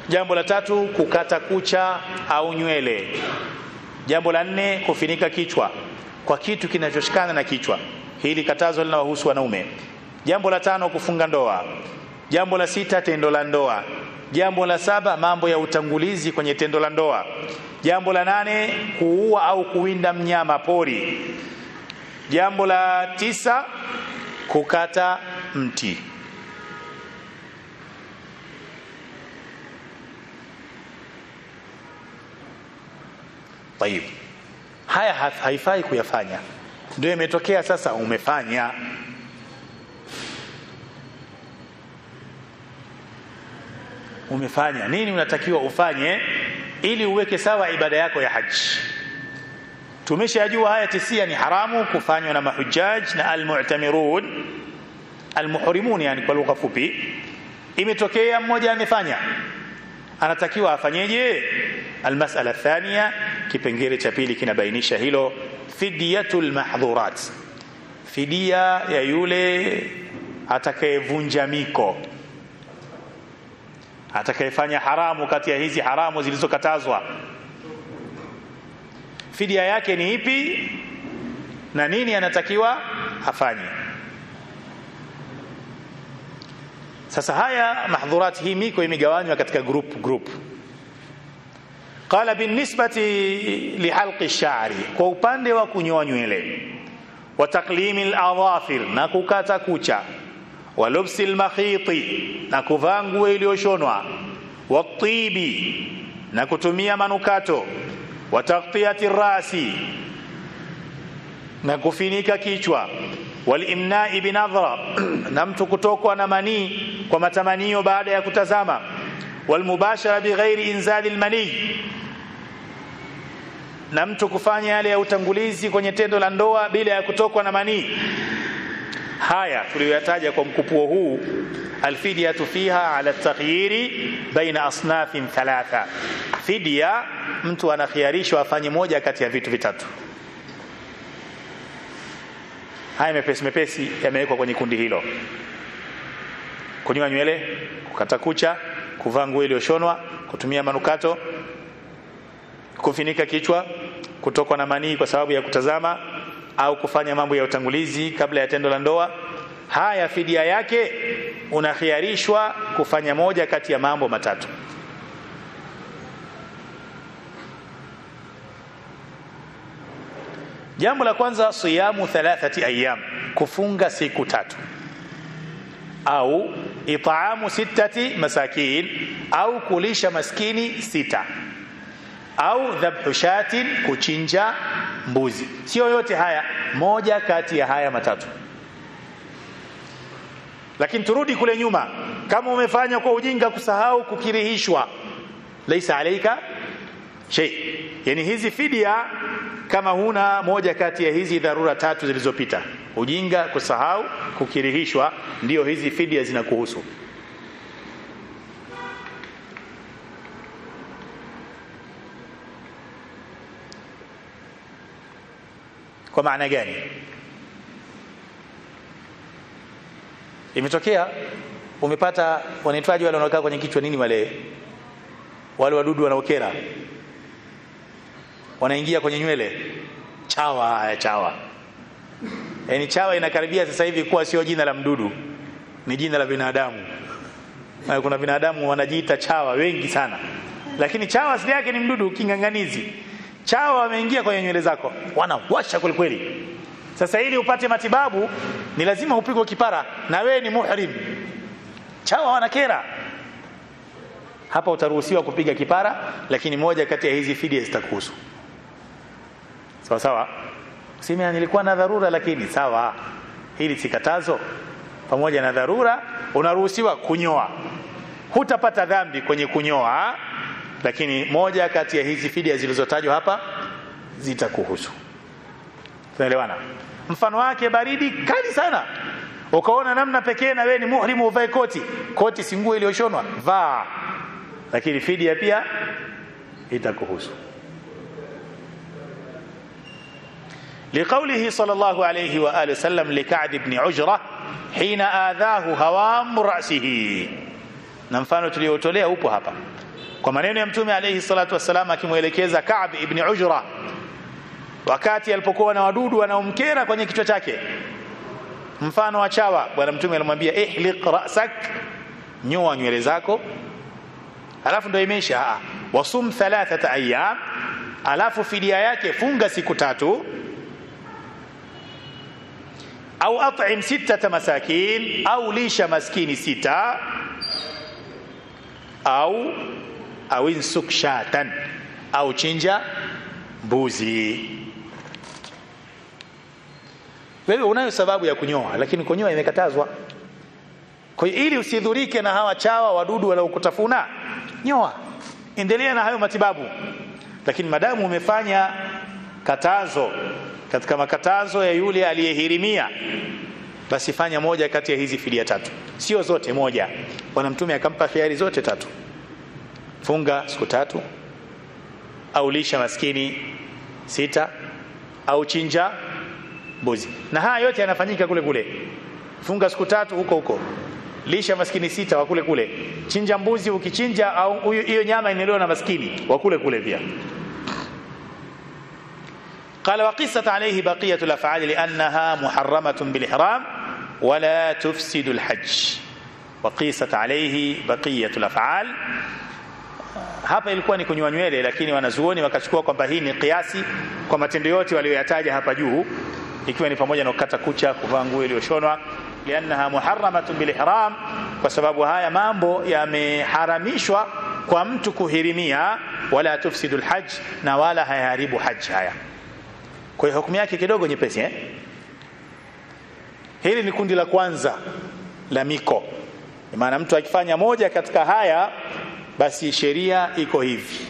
jambo la tatu kukata kucha au nywele jambo la nne kufinika kichwa kwa kitu kinachoshikana na kichwa hili katazo linawahusu wanaume jambo la tano kufunga ndoa jambo la sita tendo la ndoa jambo la saba mambo ya utangulizi kwenye tendo la ndoa jambo la nane kuua au kuwinda mnyama pori jambo la tisa kukata mti Tayib. Haya haifai kuyafanya. Ndio imetokea sasa umefanya. Umefanya. Nini unatakiwa ufanye ili uweke sawa ibada yako ya haji? Tumeshajua haya tisia ni haramu kufanywa na mahujaj na almu'tamirun almuhrimun yani kwa lugha fupi. Imetokea mmoja amefanya. Anatakiwa afanyeje? Almasala thania kipengele cha pili kinabainisha hilo fidiyatul mahdhurat fidia ya yule atakayevunja miko atakayefanya haramu kati ya hizi haramu zilizokatazwa fidia yake ni ipi na nini anatakiwa afanye sasa haya mahdhurat hii miko imegawanywa katika group group qala binisbati lihalqi ash-sha'ri kwa upande wa kunyoa nywele wa taklimi al-adhafir na kukata kucha wa lubsi al-makhiti na kuvaa nguo iliyoshonwa wa tibi na kutumia manukato wa taghtiyati rasi na kufinika kichwa walimnai binadhra na mtu kutokwa na manii kwa matamanio baada ya kutazama walmubashara bighairi inzali almani na mtu kufanya yale ya utangulizi kwenye tendo la ndoa bila ya kutokwa na manii haya tuliyoyataja kwa mkupuo huu alfidyatu fiha ala taghyiri baina asnafin thalatha fidya mtu anakhiarishwa afanye moja kati ya vitu vitatu haya mepesi mepesi yamewekwa kwenye kundi hilo kunyoa nywele kukata kucha kuvaa nguo iliyoshonwa kutumia manukato kufinika kichwa kutokwa na manii kwa sababu ya kutazama au kufanya mambo ya utangulizi kabla ya tendo la ndoa haya fidia yake unakhiarishwa kufanya moja kati ya mambo matatu jambo la kwanza siyamu thalathati ayyam kufunga siku tatu au itaamu sittati masakin au kulisha maskini sita au dhabhu shatin kuchinja mbuzi sio yote haya moja kati ya haya matatu lakini turudi kule nyuma kama umefanya kwa ujinga kusahau kukirihishwa laisa alaika shay yani hizi fidia kama huna moja kati ya hizi dharura tatu zilizopita ujinga kusahau kukirihishwa ndio hizi fidia zinakuhusu kwa maana gani imetokea umepata wanaitwaji wale wanaokaa kwenye kichwa nini wale wale wadudu wanaokera wanaingia kwenye nywele chawa haya chawa yaani chawa inakaribia sasa hivi kuwa sio jina la mdudu ni jina la binadamu na kuna binadamu wanajiita chawa wengi sana lakini chawa asili yake ni mdudu kinganganizi chawa wameingia kwenye nywele zako wanawasha kweli kweli sasa ili upate matibabu ni lazima upigwe kipara na wewe ni muhrim chawa wanakera hapa utaruhusiwa kupiga kipara lakini moja kati ya hizi fidia zitakuhusu sawa sawa sema nilikuwa na dharura lakini sawa hili si katazo pamoja na dharura unaruhusiwa kunyoa hutapata dhambi kwenye kunyoa lakini moja kati ya hizi fidia zilizotajwa hapa zitakuhusu tunaelewana mfano wake baridi kali sana ukaona namna pekee na wewe ni muhrimu uvae koti koti si nguo iliyoshonwa vaa lakini fidia pia itakuhusu لقوله صلى الله عليه وآله وسلم لكعب بن عجرة حين آذاه هوام رأسه na mfano tuliotolea upo hapa kwa maneno ya mtume alayhi salatu wassalam akimwelekeza Ka'b ibn Ujra wakati alipokuwa na wadudu wanaomkera kwenye kichwa chake mfano wa chawa bwana mtume alimwambia ihliq ra'sak nyoa nywele zako alafu ndio imeisha wasum thalathata ayyam alafu fidia yake funga siku tatu au at'im sittata masakin au lisha maskini sita au au insuk shatan au chinja mbuzi wewe unayo sababu ya kunyoa lakini kunyoa imekatazwa kwa hiyo ili usidhurike na hawa chawa wadudu wanaokutafuna nyoa endelea na hayo matibabu lakini madamu umefanya katazo katika makatazo ya yule aliyehirimia basi fanya moja kati ya hizi fidia tatu sio zote moja bwana mtume akampa khiari zote tatu funga siku tatu au lisha maskini sita au chinja mbuzi na haya yote yanafanyika kule kule funga siku tatu huko huko lisha maskini sita wa kule kule chinja mbuzi ukichinja au hiyo nyama inaliwa na maskini wa kule kule pia قال وقصت عليه بقية الأفعال لأنها محرمة بالإحرام ولا تفسد الحج وقيست عليه بقية الأفعال hapa ilikuwa ni kunywa nywele lakini wanazuoni wakachukua kwamba hii ni kiasi kwa matendo yote walioyataja hapa juu ikiwa ni pamoja na kukata kucha kuvaa nguo iliyoshonwa liannaha muharramatun bilihram kwa sababu haya mambo yameharamishwa kwa mtu kuhirimia wala tufsidu lhaj na wala hayaharibu haji haya kwa hiyo hukumu yake kidogo nyepesi eh? hili ni kundi la kwanza la miko maana mtu akifanya moja katika haya basi sheria iko hivi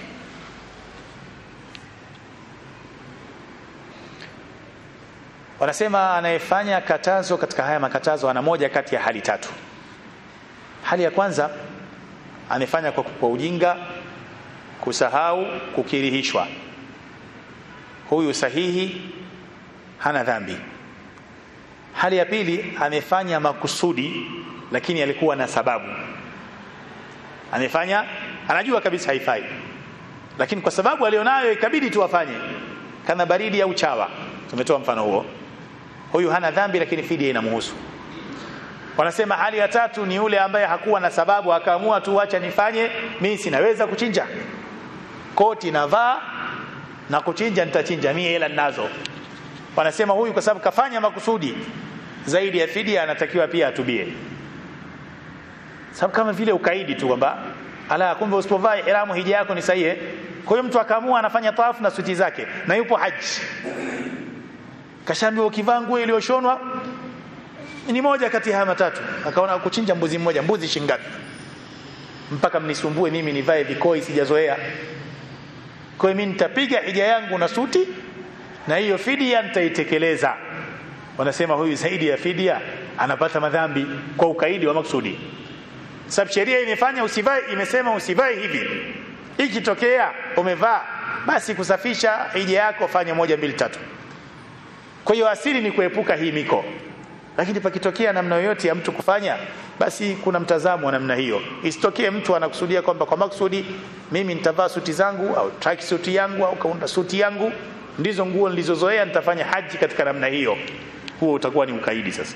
wanasema anayefanya katazo katika haya makatazo ana moja kati ya hali tatu hali ya kwanza amefanya kwa, kwa ujinga kusahau kukirihishwa huyu sahihi hana dhambi hali ya pili amefanya makusudi lakini alikuwa na sababu amefanya anajua kabisa haifai lakini kwa sababu alionayo ikabidi tu afanye kana baridi au chawa tumetoa mfano huo huyu hana dhambi lakini fidia inamhusu wanasema hali ya tatu ni yule ambaye hakuwa na sababu akaamua tu acha nifanye mimi sinaweza kuchinja koti navaa na kuchinja nitachinja mimi hela ninazo wanasema huyu kwa sababu kafanya makusudi zaidi ya fidia anatakiwa pia atubie sababu kama vile ukaidi tu kwamba ala kumbe usipovaa ihramu hija yako ni sahihi kwa hiyo mtu akaamua anafanya tawafu na suti zake na yupo haji kashaambiwa ukivaa nguo iliyoshonwa ni moja kati ya haya matatu akaona kuchinja mbuzi mmoja mbuzi shingapi mpaka mnisumbue mimi nivae vikoi sijazoea kwa hiyo mimi nitapiga hija yangu na suti na hiyo fidia nitaitekeleza wanasema huyu zaidi ya fidia anapata madhambi kwa ukaidi wa maksudi sababu sheria imefanya usivae imesema usivae hivi ikitokea umevaa basi kusafisha hija yako fanya moja mbili tatu kwa hiyo asili ni kuepuka hii miko lakini pakitokea namna yoyote ya mtu kufanya basi kuna mtazamo wa namna hiyo isitokee mtu anakusudia kwamba kwa maksudi mimi nitavaa suti zangu au track suti yangu au kaunda suti yangu ndizo nguo nilizozoea nitafanya haji katika namna hiyo huo utakuwa ni ukaidi sasa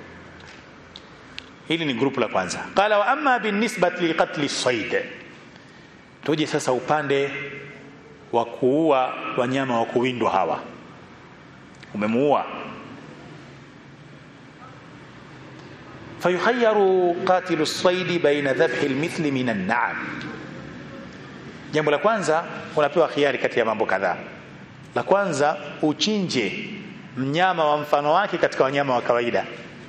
hili ni grupu la kwanza qala wa amma binisbati liqatli sayd tuje sasa upande wa kuua wanyama wa kuwindwa hawa umemuua fayukhayyaru qatilu saidi baina dhabhi almithli min an'am jambo la kwanza unapewa khiari kati ya mambo kadhaa la kwanza uchinje mnyama wa mfano wake katika wanyama wa kawaida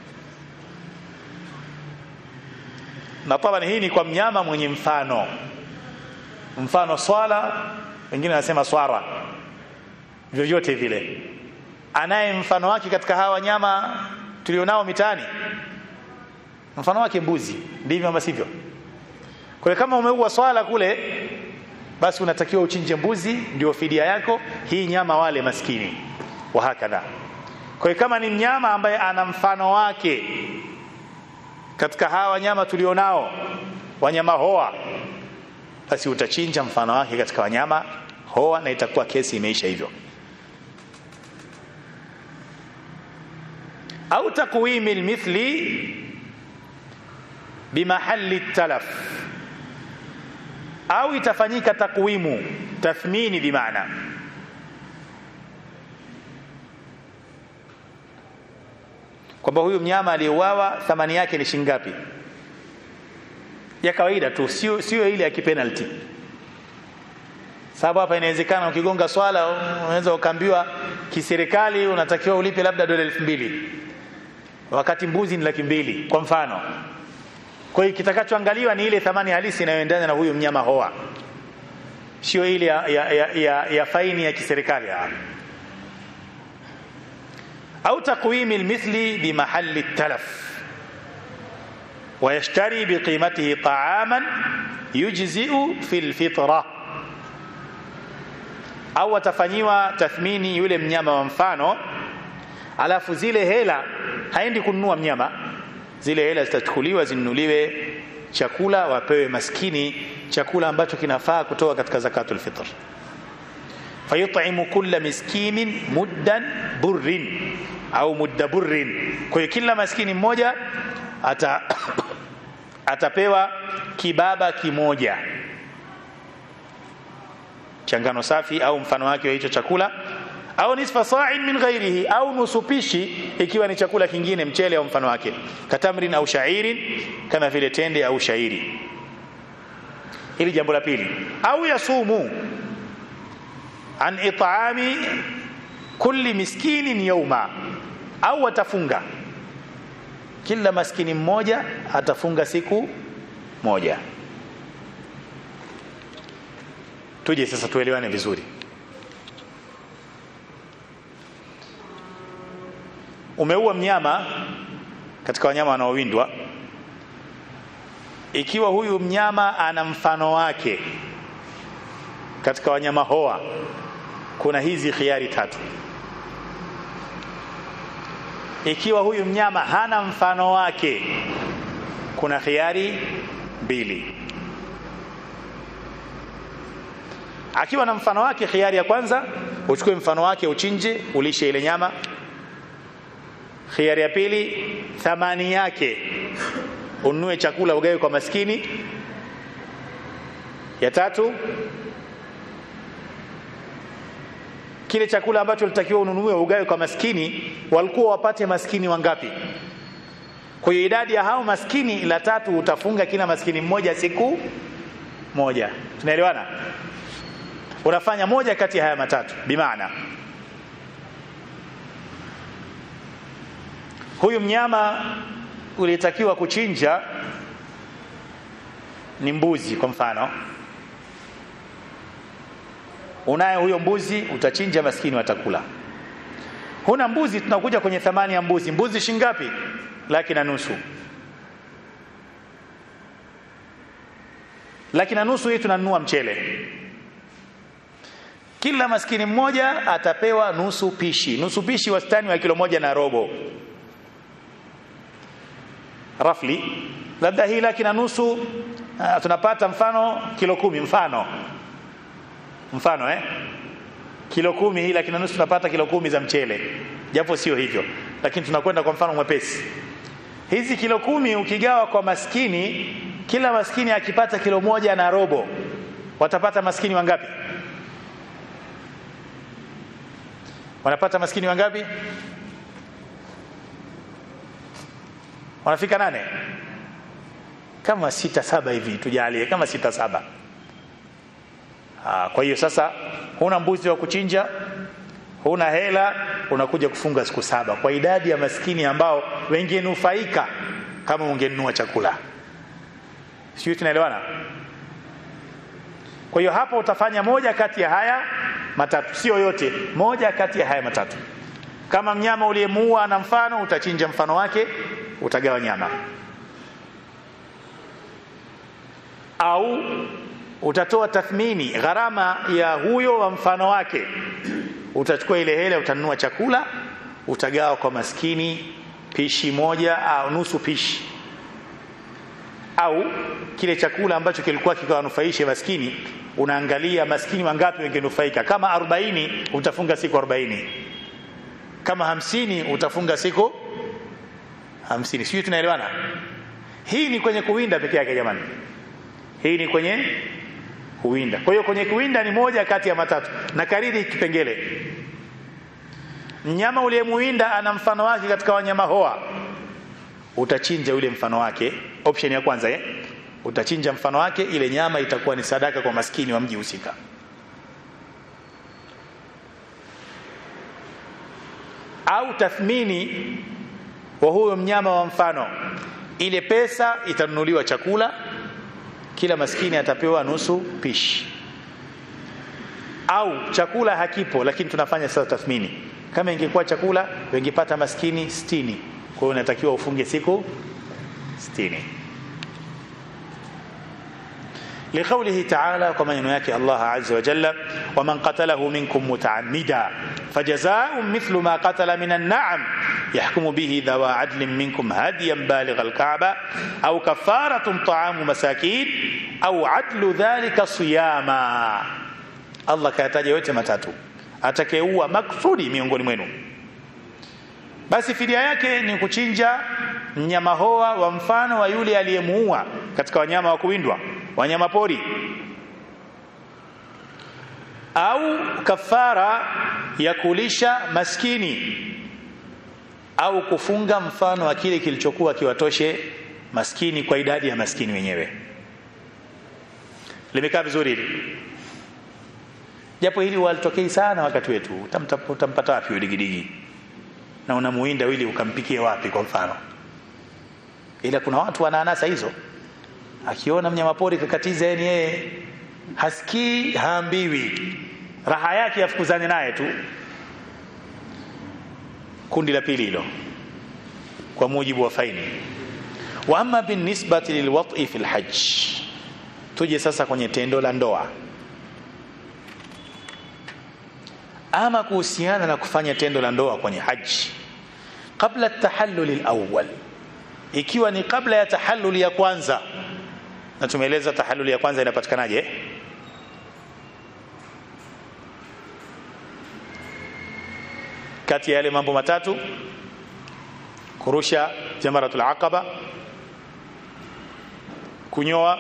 na tabani hii ni kwa mnyama mwenye mfano mfano swala wengine wanasema swara vyovyote vile anaye mfano wake katika hawa wanyama tulionao mitaani mfano wake mbuzi ndivyo ama sivyo kwa hiyo kama umeua swala kule basi unatakiwa uchinje mbuzi ndio fidia yako hii nyama wale maskini wa hakadha kwa hiyo kama ni mnyama ambaye ana mfano wake katika hawa wanyama tulionao wanyama hoa basi utachinja mfano wake katika wanyama hoa na itakuwa kesi imeisha hivyo au takwimi lmithli bimahali talaf au itafanyika takwimu tathmini bimaana kwamba huyu mnyama aliyeuawa thamani yake ni shilingi ngapi ya kawaida tu sio sio ile ya kipenalty sababu hapa inawezekana ukigonga swala unaweza ukaambiwa kiserikali unatakiwa ulipe labda dola elfu mbili wakati mbuzi ni laki mbili kwa mfano kwa hiyo kitakachoangaliwa ni ile thamani halisi inayoendana na huyu mnyama hoa sio ile ya, ya, ya, ya, ya faini ya kiserikali au takwimi lmithli bimahali talaf ويشتري بقيمته طعاما يجزئ في الفطرة au atafanyiwa tathmini yule mnyama wa mfano alafu zile hela haendi kununua mnyama zile hela zitachukuliwa zinunuliwe chakula wapewe maskini chakula ambacho kinafaa kutoka katika zakatul fitr fayut'imu kulla miskinin muddan burrin au mudda burrin kwa hiyo kila maskini mmoja ata atapewa kibaba kimoja changano safi au mfano wake wa hicho chakula au nisfa sa'in min ghairihi au nusu pishi ikiwa ni chakula kingine mchele au mfano wake katamrin au shairin kama vile tende au shairi hili jambo la pili au yasumu an it'ami kulli miskinin yawma au atafunga kila maskini mmoja atafunga siku moja tuje sasa tuelewane vizuri umeua mnyama katika wanyama wanaowindwa ikiwa huyu mnyama ana mfano wake katika wanyama hoa kuna hizi khiari tatu ikiwa huyu mnyama hana mfano wake kuna khiari mbili akiwa na mfano wake khiari ya kwanza uchukue mfano wake uchinje ulishe ile nyama khiari ya pili thamani yake ununue chakula ugawe kwa maskini ya tatu kile chakula ambacho litakiwa ununue ugawe kwa maskini walikuwa wapate maskini wangapi kwa hiyo idadi ya hao maskini la tatu utafunga kila maskini mmoja siku moja tunaelewana unafanya moja kati ya haya matatu bimaana huyu mnyama ulitakiwa kuchinja ni mbuzi kwa mfano unaye huyo mbuzi utachinja maskini watakula huna mbuzi tunakuja kwenye thamani ya mbuzi mbuzi shingapi laki na nusu laki na nusu hii tunanunua mchele kila maskini mmoja atapewa nusu pishi nusu pishi wastani wa kilo moja na robo rafli labda hii laki na nusu uh, tunapata mfano kilo kumi mfano mfano eh kilo kumi hii laki na nusu tunapata kilo kumi za mchele japo sio hivyo lakini tunakwenda kwa mfano mwepesi hizi kilo kumi ukigawa kwa maskini kila maskini akipata kilo moja na robo watapata maskini wangapi wanapata maskini wangapi wanafika nane kama sita saba hivi tujalie kama sita saba Aa, kwa hiyo sasa huna mbuzi wa kuchinja huna hela unakuja kufunga siku saba kwa idadi ya maskini ambao wengenufaika kama ungenunua chakula sijui tunaelewana kwa hiyo hapo utafanya moja kati ya haya matatu sio yote moja kati ya haya matatu kama mnyama uliyemuua na mfano utachinja mfano wake utagawa nyama au utatoa tathmini gharama ya huyo wa mfano wake utachukua ile hela utanunua chakula utagawa kwa maskini pishi moja au nusu pishi au kile chakula ambacho kilikuwa kikawanufaisha maskini unaangalia maskini wangapi wengenufaika kama 40 utafunga siku 40 kama hamsini utafunga siku hamsini sijui tunaelewana hii ni kwenye kuwinda peke yake jamani hii ni kwenye kuwinda kwa hiyo kwenye kuwinda ni moja kati ya matatu na kariri kipengele mnyama uliyemuwinda ana mfano wake katika wanyama hoa utachinja ule mfano wake option ya kwanza eh? utachinja mfano wake ile nyama itakuwa ni sadaka kwa maskini wa mji husika au tathmini wa huyo mnyama wa mfano ile pesa itanunuliwa chakula kila maskini atapewa nusu pishi au chakula hakipo lakini tunafanya sasa tathmini kama ingekuwa chakula wengepata maskini sitini kwa hiyo unatakiwa ufunge siku sitini لقوله تعالى كما ينوياك الله عز وجل ومن قتله منكم متعمدا فجزاء مثل ما قتل من النعم يحكم به ذوى عدل منكم هديا بالغ الكعبة أو كفارة طعام مساكين أو عدل ذلك صياما الله كاتاجا yote matatu atakayeua maksudi miongoni mwenu basi fidia yake ni kuchinja mnyama hoa wa mfano wa yule aliyemuua katika wanyama wa kuwindwa wanyama pori au kafara ya kulisha maskini au kufunga mfano wa kile kilichokuwa kiwatoshe maskini kwa idadi ya maskini wenyewe limekaa vizuri hili japo hili walitokei sana wakati wetu utampata wapi udigidigi na unamuinda ili ukampikie wapi kwa mfano ila kuna watu wana anasa hizo akiona mnyamapori kakatiza yani yeye hasikii haambiwi raha yake afukuzane naye tu kundi la pili hilo kwa mujibu wa faini wa amma binisbati lilwati fi lhaj tuje sasa kwenye tendo la ndoa ama kuhusiana na kufanya tendo la ndoa kwenye haji kabla tahalluli alawwal ikiwa ni kabla ya tahalluli ya kwanza na tumeeleza tahalluli ya kwanza inapatikanaje kati ya yale mambo matatu kurusha jamaratul aqaba kunyoa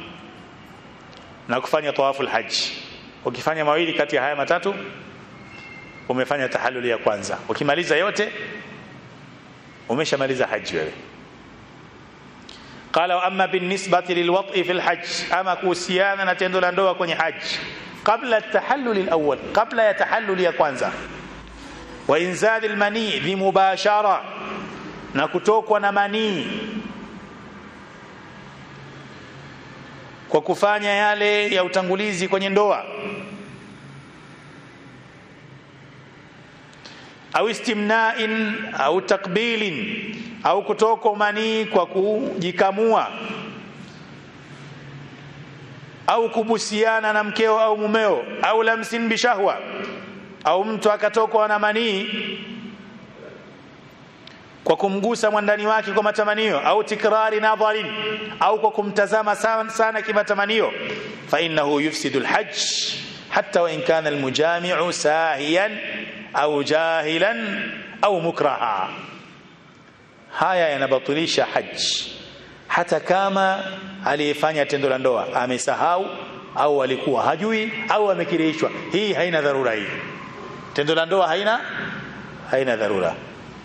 na kufanya tawaful haji ukifanya mawili kati ya haya matatu umefanya tahalluli ya kwanza ukimaliza yote umeshamaliza haji wewe قال واما بالنسبه للوطء في الحج اما kuhusiana na tendo la ndoa kwenye haji kabla at-tahallul al-awwal kabla ya tahallul ya kwanza wa inzal al-mani bi mubashara na kutokwa na manii kwa kufanya yale ya utangulizi kwenye ndoa au istimna'in au takbilin au kutoka manii kwa kujikamua au kubusiana na mkeo au mumeo au lamsin bishahwa au mtu akatokwa na manii kwa kumgusa mwandani wake kwa matamanio au tikrari nadharin au kwa kumtazama sana, sana kimatamanio fa innahu yufsidu alhajj hatta wa in kana almujami'u sahiyan au jahilan au mukraha haya yanabatilisha haji hata kama aliyefanya tendo la ndoa amesahau au alikuwa hajui au amekirishwa hii haina dharura hii tendo la ndoa haina haina dharura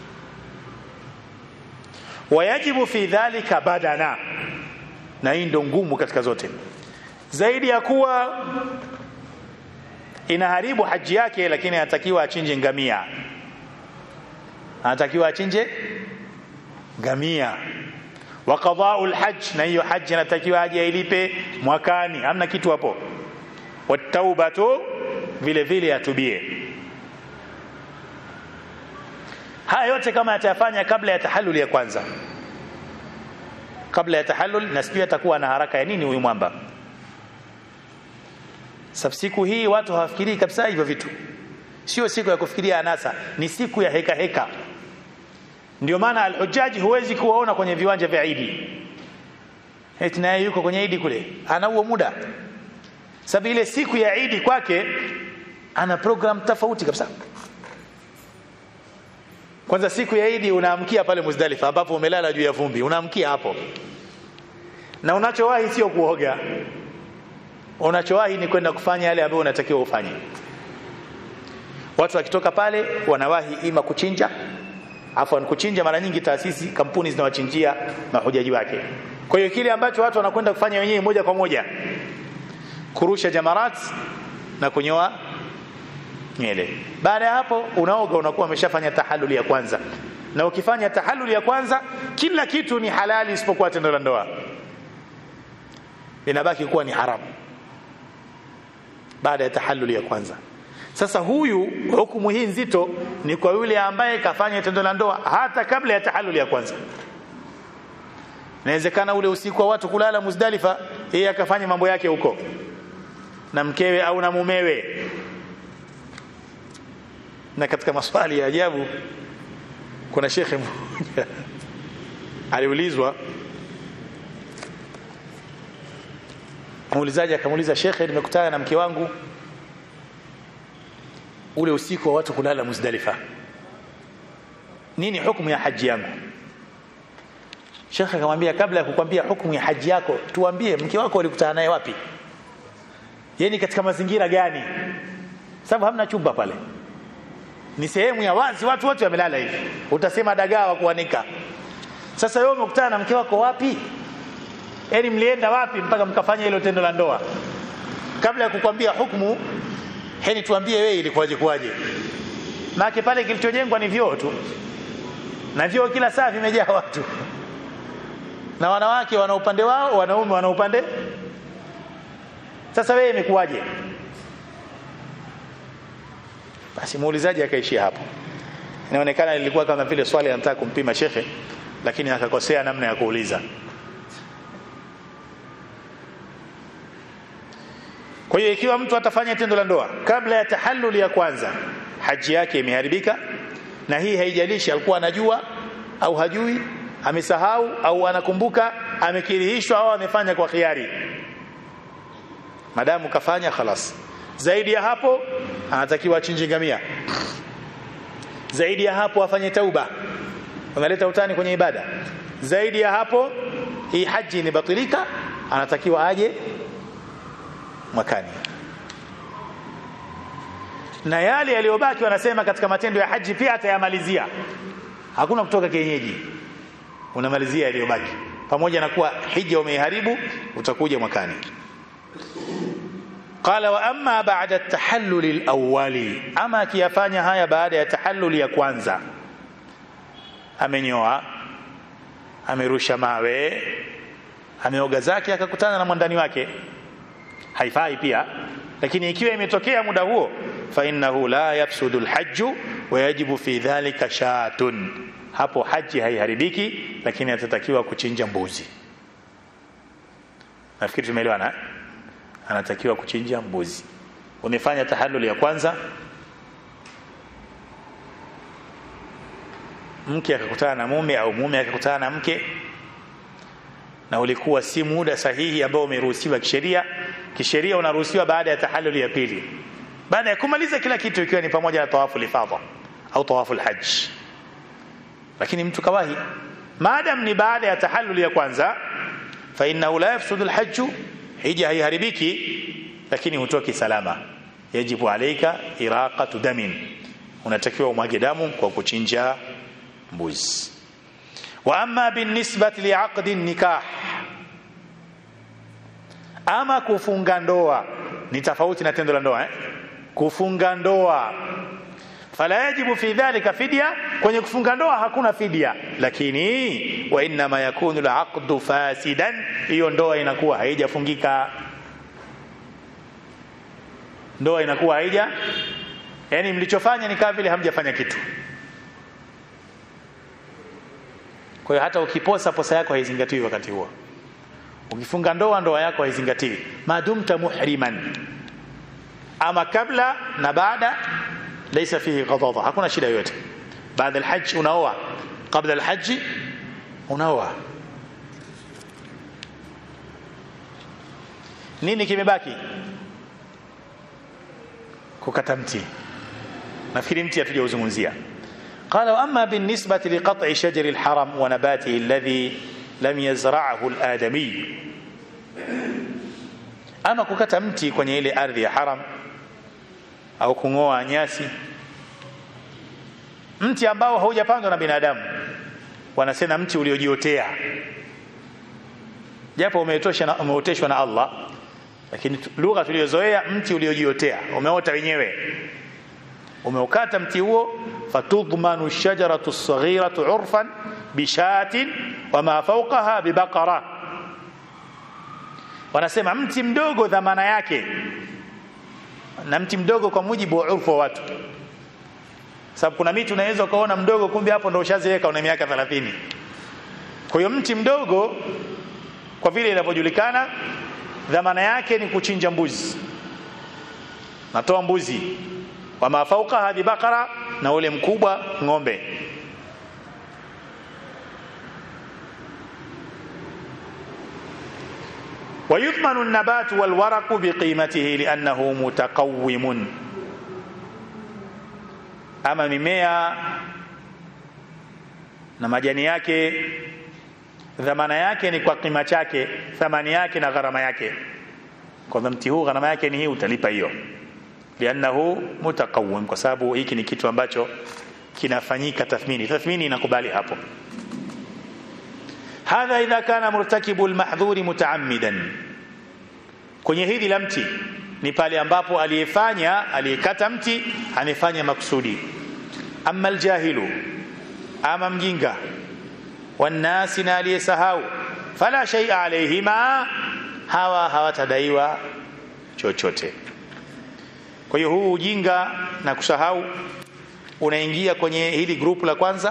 wayajibu fi dhalika badana na hii ndo ngumu katika zote zaidi ya kuwa inaharibu haji yake lakini anatakiwa achinje ngamia anatakiwa achinje ngamia wa qada'u alhajj na hiyo haji anatakiwa aje ailipe mwakani hamna kitu hapo wataubatu vile vile atubie haya yote kama atayafanya kabla ya tahallul ya kwanza kabla ya tahallul na sijui atakuwa na haraka ya nini huyu mwamba Sasa siku hii watu hawafikirii kabisa hivyo vitu. Sio siku ya kufikiria anasa, ni siku ya heka heka. Ndio maana alhujaji huwezi kuwaona kwenye viwanja vya Idi. eti naye yuko kwenye idi kule ana huo muda sababu ile siku ya idi kwake ana program tofauti kabisa kwanza siku ya idi unaamkia pale Muzdalifa ambapo umelala juu ya vumbi unaamkia hapo na unachowahi sio kuoga unachowahi ni kwenda kufanya yale ambayo unatakiwa ufanye watu wakitoka pale wanawahi ima kuchinja afwan kuchinja mara nyingi taasisi kampuni zinawachinjia mahujaji wake kwa hiyo kile ambacho watu wanakwenda kufanya wenyewe moja kwa moja kurusha jamarat na kunyoa nywele baada ya hapo unaoga unakuwa umeshafanya tahalluli ya kwanza na ukifanya tahalluli ya kwanza kila kitu ni halali isipokuwa tendo la ndoa linabaki kuwa ni haramu baada ya tahalluli ya kwanza sasa huyu hukumu hii nzito ni kwa yule ambaye kafanya tendo la ndoa hata kabla ya tahalluli ya kwanza inawezekana ule usiku wa watu kulala Muzdalifa yeye akafanya mambo yake huko na mkewe au na mumewe na katika maswali ya ajabu kuna shekhe mmoja aliulizwa muulizaji akamuuliza shekhe nimekutana na mke wangu ule usiku wa watu kulala Muzdalifa nini hukumu ya haji yangu shekhe akamwambia kabla ya kukwambia hukumu ya haji yako tuambie mke wako ulikutana naye wapi yeye katika mazingira gani sababu hamna chumba pale ni sehemu ya wazi watu wote wamelala hivi utasema dagaa wa kuanika sasa wewe umekutana na mke wako wapi yaani mlienda wapi mpaka mkafanya hilo tendo la ndoa kabla ya kukwambia hukumu heni tuambie wewe ilikuwaje kwaje maana pale kilichojengwa ni vyoo tu na vyoo kila saa vimejaa watu na wanawake wana upande wao wanaume wana upande sasa wewe imekuwaje basi muulizaji akaishia hapo inaonekana lilikuwa kama vile swali anataka kumpima shekhe lakini akakosea namna ya kuuliza kwa hiyo ikiwa mtu atafanya tendo la ndoa kabla ya tahalluli ya kwanza haji yake imeharibika na hii haijalishi alikuwa anajua au hajui amesahau au anakumbuka amekirihishwa au amefanya kwa khiari madamu kafanya khalas zaidi ya hapo anatakiwa achinje ngamia zaidi ya hapo afanye tauba unaleta utani kwenye ibada zaidi ya hapo hii haji imebatilika anatakiwa aje mwakani na yale yaliyobaki wanasema katika matendo ya haji pia atayamalizia hakuna kutoka kienyeji unamalizia yaliyobaki pamoja na kuwa hija umeiharibu utakuja mwakani qala wa amma ba'da at-tahallul al-awwali ama akiyafanya haya baada ya tahallul ya kwanza amenyoa amerusha mawe ameoga zake akakutana na mwandani wake haifai pia lakini ikiwa imetokea muda huo fa innahu la yafsudu al-hajj wa yajibu fi dhalika shatun hapo haji haiharibiki lakini atatakiwa kuchinja mbuzi nafikiri tumeelewana anatakiwa kuchinja mbuzi umefanya tahallul ya kwanza mke akakutana na mume au mume akakutana na mke na ulikuwa si muda sahihi ambao umeruhusiwa kisheria kisheria unaruhusiwa baada ya tahallul ya pili baada ya kumaliza kila kitu ikiwa ni pamoja na tawafu lifadha au tawafu alhajj lakini mtu kawahi maadam ni baada ya tahallul ya kwanza fa innahu la yafsudu alhajj hija haiharibiki lakini hutoki salama yajibu alaika iraqatu damin unatakiwa umwage damu kwa kuchinja mbuzi wa amma binisbati liaqdi nikah ama kufunga ndoa ni tofauti na tendo la ndoa eh? kufunga ndoa fala yajibu fi dhalika fidya kwenye kufunga ndoa hakuna fidia lakini wa inma yakunu alaqdu fasidan hiyo ndoa inakuwa haijafungika ndoa inakuwa haija yani mlichofanya ni kama vile hamjafanya kitu kwa hiyo hata ukiposa posa yako haizingatiwi wakati huo ukifunga ndoa ndoa yako haizingatiwi madumta muhriman ama kabla na baada laysa fihi ghadada hakuna shida yoyote baada alhajj unaoa kabla alhajj unaoa nini kimebaki kukata mti nafikiri mti hatujauzungumzia قال واما بالنسبه لقطع شجر الحرم ونباته الذي لم يزرعه الادمي ama kukata mti kwenye ile ardhi ya haram au kung'oa nyasi mti ambao haujapandwa na binadamu wanasema mti uliojiotea japo umeoteshwa na, umeoteshwa na Allah lakini lugha tuliyozoea mti uliojiotea umeota wenyewe umeukata mti huo fatudmanu shajaratu saghiratu urfan bishatin wama fawqaha bibaqara wanasema mti mdogo dhamana yake na mti mdogo kwa mujibu wa urfu wa watu sababu kuna miti unaweza ukaona mdogo kumbe hapo ndo ushaziweka una miaka 30 kwa hiyo mti mdogo kwa vile inavyojulikana dhamana yake ni kuchinja mbuzi natoa mbuzi wa mafauka hadi bakara na ule mkubwa ng'ombe ويضمن النبات والورق بقيمته لأنه متقوم ama mimea na majani yake dhamana yake ni kwa kima chake thamani yake na gharama yake kwa mti huu gharama yake ni hii utalipa hiyo liannahu mutaqawwim kwa sababu hiki ni kitu ambacho kinafanyika tathmini tathmini inakubali hapo hadha idha kana murtakibu almahdhuri mutaammidan kwenye hili la mti ni pale ambapo aliyefanya aliyekata mti amefanya makusudi amma aljahilu ama mjinga wannasi na aliyesahau fala shay'a alayhima hawa hawatadaiwa chochote kwa hiyo huu ujinga na kusahau unaingia kwenye hili grupu la kwanza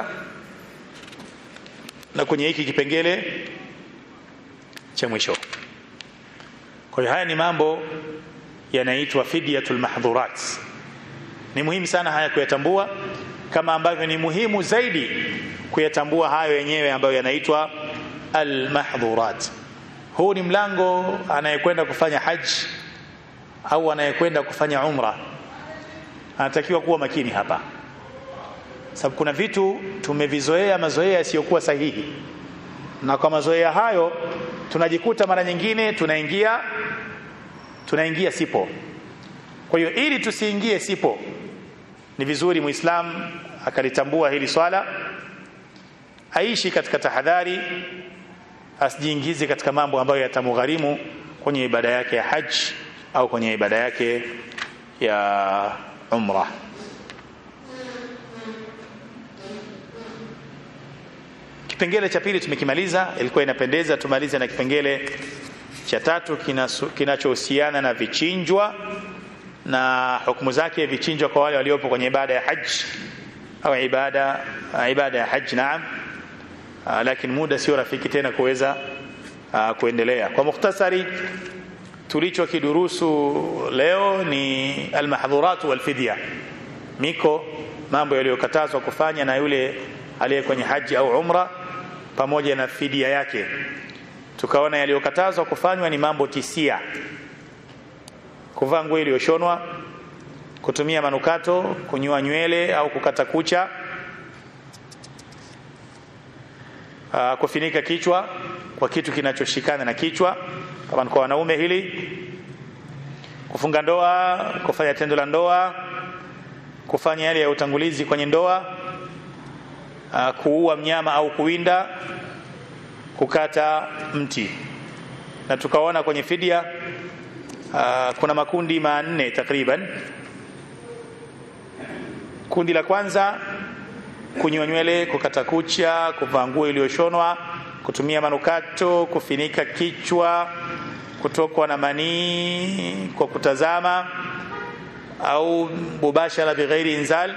na kwenye hiki kipengele cha mwisho kwa hiyo haya ni mambo yanaitwa fidyatul mahdhurat ni muhimu sana haya kuyatambua kama ambavyo ni muhimu zaidi kuyatambua hayo yenyewe ambayo yanaitwa almahdhurat huu ni mlango anayekwenda kufanya haji au anayekwenda kufanya umra anatakiwa kuwa makini hapa sababu kuna vitu tumevizoea mazoea yasiyokuwa sahihi na kwa mazoea hayo tunajikuta mara nyingine tunaingia tunaingia sipo kwa hiyo ili tusiingie sipo ni vizuri muislam akalitambua hili swala aishi katika tahadhari asijiingize katika mambo ambayo yatamugharimu kwenye ibada yake ya haji au kwenye ibada yake ya umra kipengele cha pili tumekimaliza ilikuwa inapendeza tumalize na kipengele cha tatu kinachohusiana na vichinjwa na hukumu zake vichinjwa kwa wale waliopo kwenye ibada ya haji au ibada ibada ya haji naam lakini muda sio rafiki tena kuweza kuendelea kwa mukhtasari tulichokidurusu leo ni almahdhurat walfidya miko mambo yaliyokatazwa kufanya na yule aliye kwenye haji au umra pamoja na fidia yake tukaona yaliyokatazwa kufanywa ni mambo tisia kuvaa nguo iliyoshonwa kutumia manukato kunyoa nywele au kukata kucha uh, kufinika kichwa kwa kitu kinachoshikana na kichwa kama kwa wanaume hili kufunga ndoa kufanya tendo la ndoa kufanya yale ya utangulizi kwenye ndoa uh, kuua mnyama au kuwinda kukata mti na tukaona kwenye fidia uh, kuna makundi manne takriban kundi la kwanza kunyoa nywele kukata kucha kuvaa nguo iliyoshonwa kutumia manukato kufinika kichwa kutokwa na manii kwa kutazama au mubashara bighairi inzal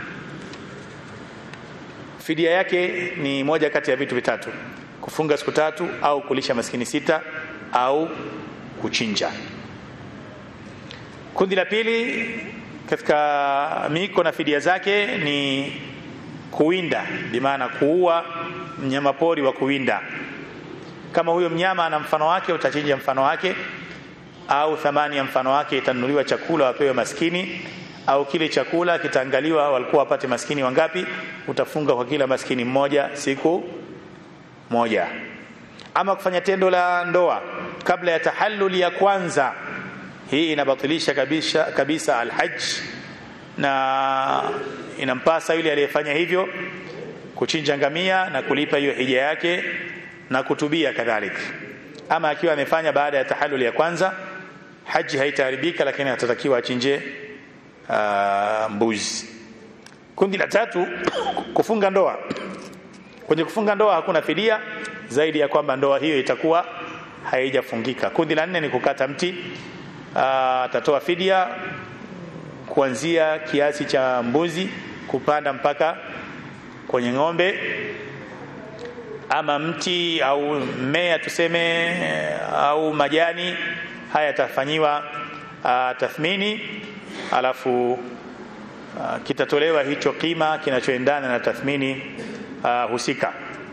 fidia yake ni moja kati ya vitu vitatu kufunga siku tatu au kulisha maskini sita au kuchinja kundi la pili katika miko na fidia zake ni kuwinda bimaana kuua mnyama pori wa kuwinda kama huyo mnyama ana mfano wake utachinja mfano wake au thamani ya mfano wake itanunuliwa chakula wapewe maskini au kile chakula kitaangaliwa walikuwa wapate maskini wangapi utafunga kwa kila maskini mmoja siku moja ama kufanya tendo la ndoa kabla ya tahalluli ya kwanza hii inabatilisha kabisa, kabisa alhaj na inampasa yule aliyefanya hivyo kuchinja ngamia na kulipa hiyo hija yake na kutubia kadhalika ama akiwa amefanya baada ya tahalluli ya kwanza haji haitaharibika lakini atatakiwa achinje uh, mbuzi kundi la tatu kufunga ndoa kwenye kufunga ndoa hakuna fidia zaidi ya kwamba ndoa hiyo itakuwa haijafungika kundi la nne ni kukata mti atatoa fidia kuanzia kiasi cha mbuzi kupanda mpaka kwenye ng'ombe ama mti au mmea tuseme au majani haya yatafanyiwa uh, tathmini alafu uh, kitatolewa hicho kima kinachoendana na tathmini uh, husika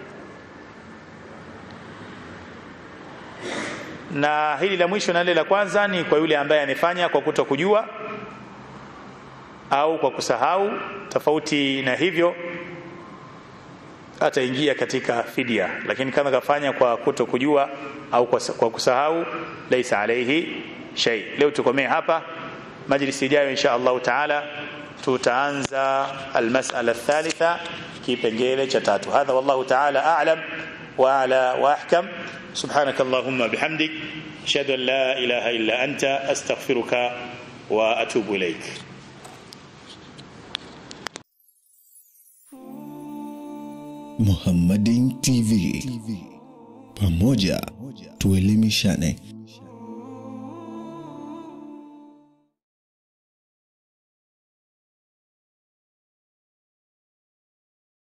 na hili la mwisho na lile la kwanza ni kwa yule ambaye amefanya kwa kuto kujua au kwa kusahau tofauti na hivyo ataingia katika fidia lakini kama kafanya kwa kuto kujua au kwa, kwa kusahau laisa alaihi shay leo tukomee hapa majlisi ijayo insha allahu taala tutaanza almasala athalitha kipengele cha tatu hadha wallahu taala alam wa ala wa ahkam سبحانك اللهم بحمدك اشهد ان لا اله الا انت استغفرك واتوب اليك Muhammadin TV. Pamoja tuelimishane.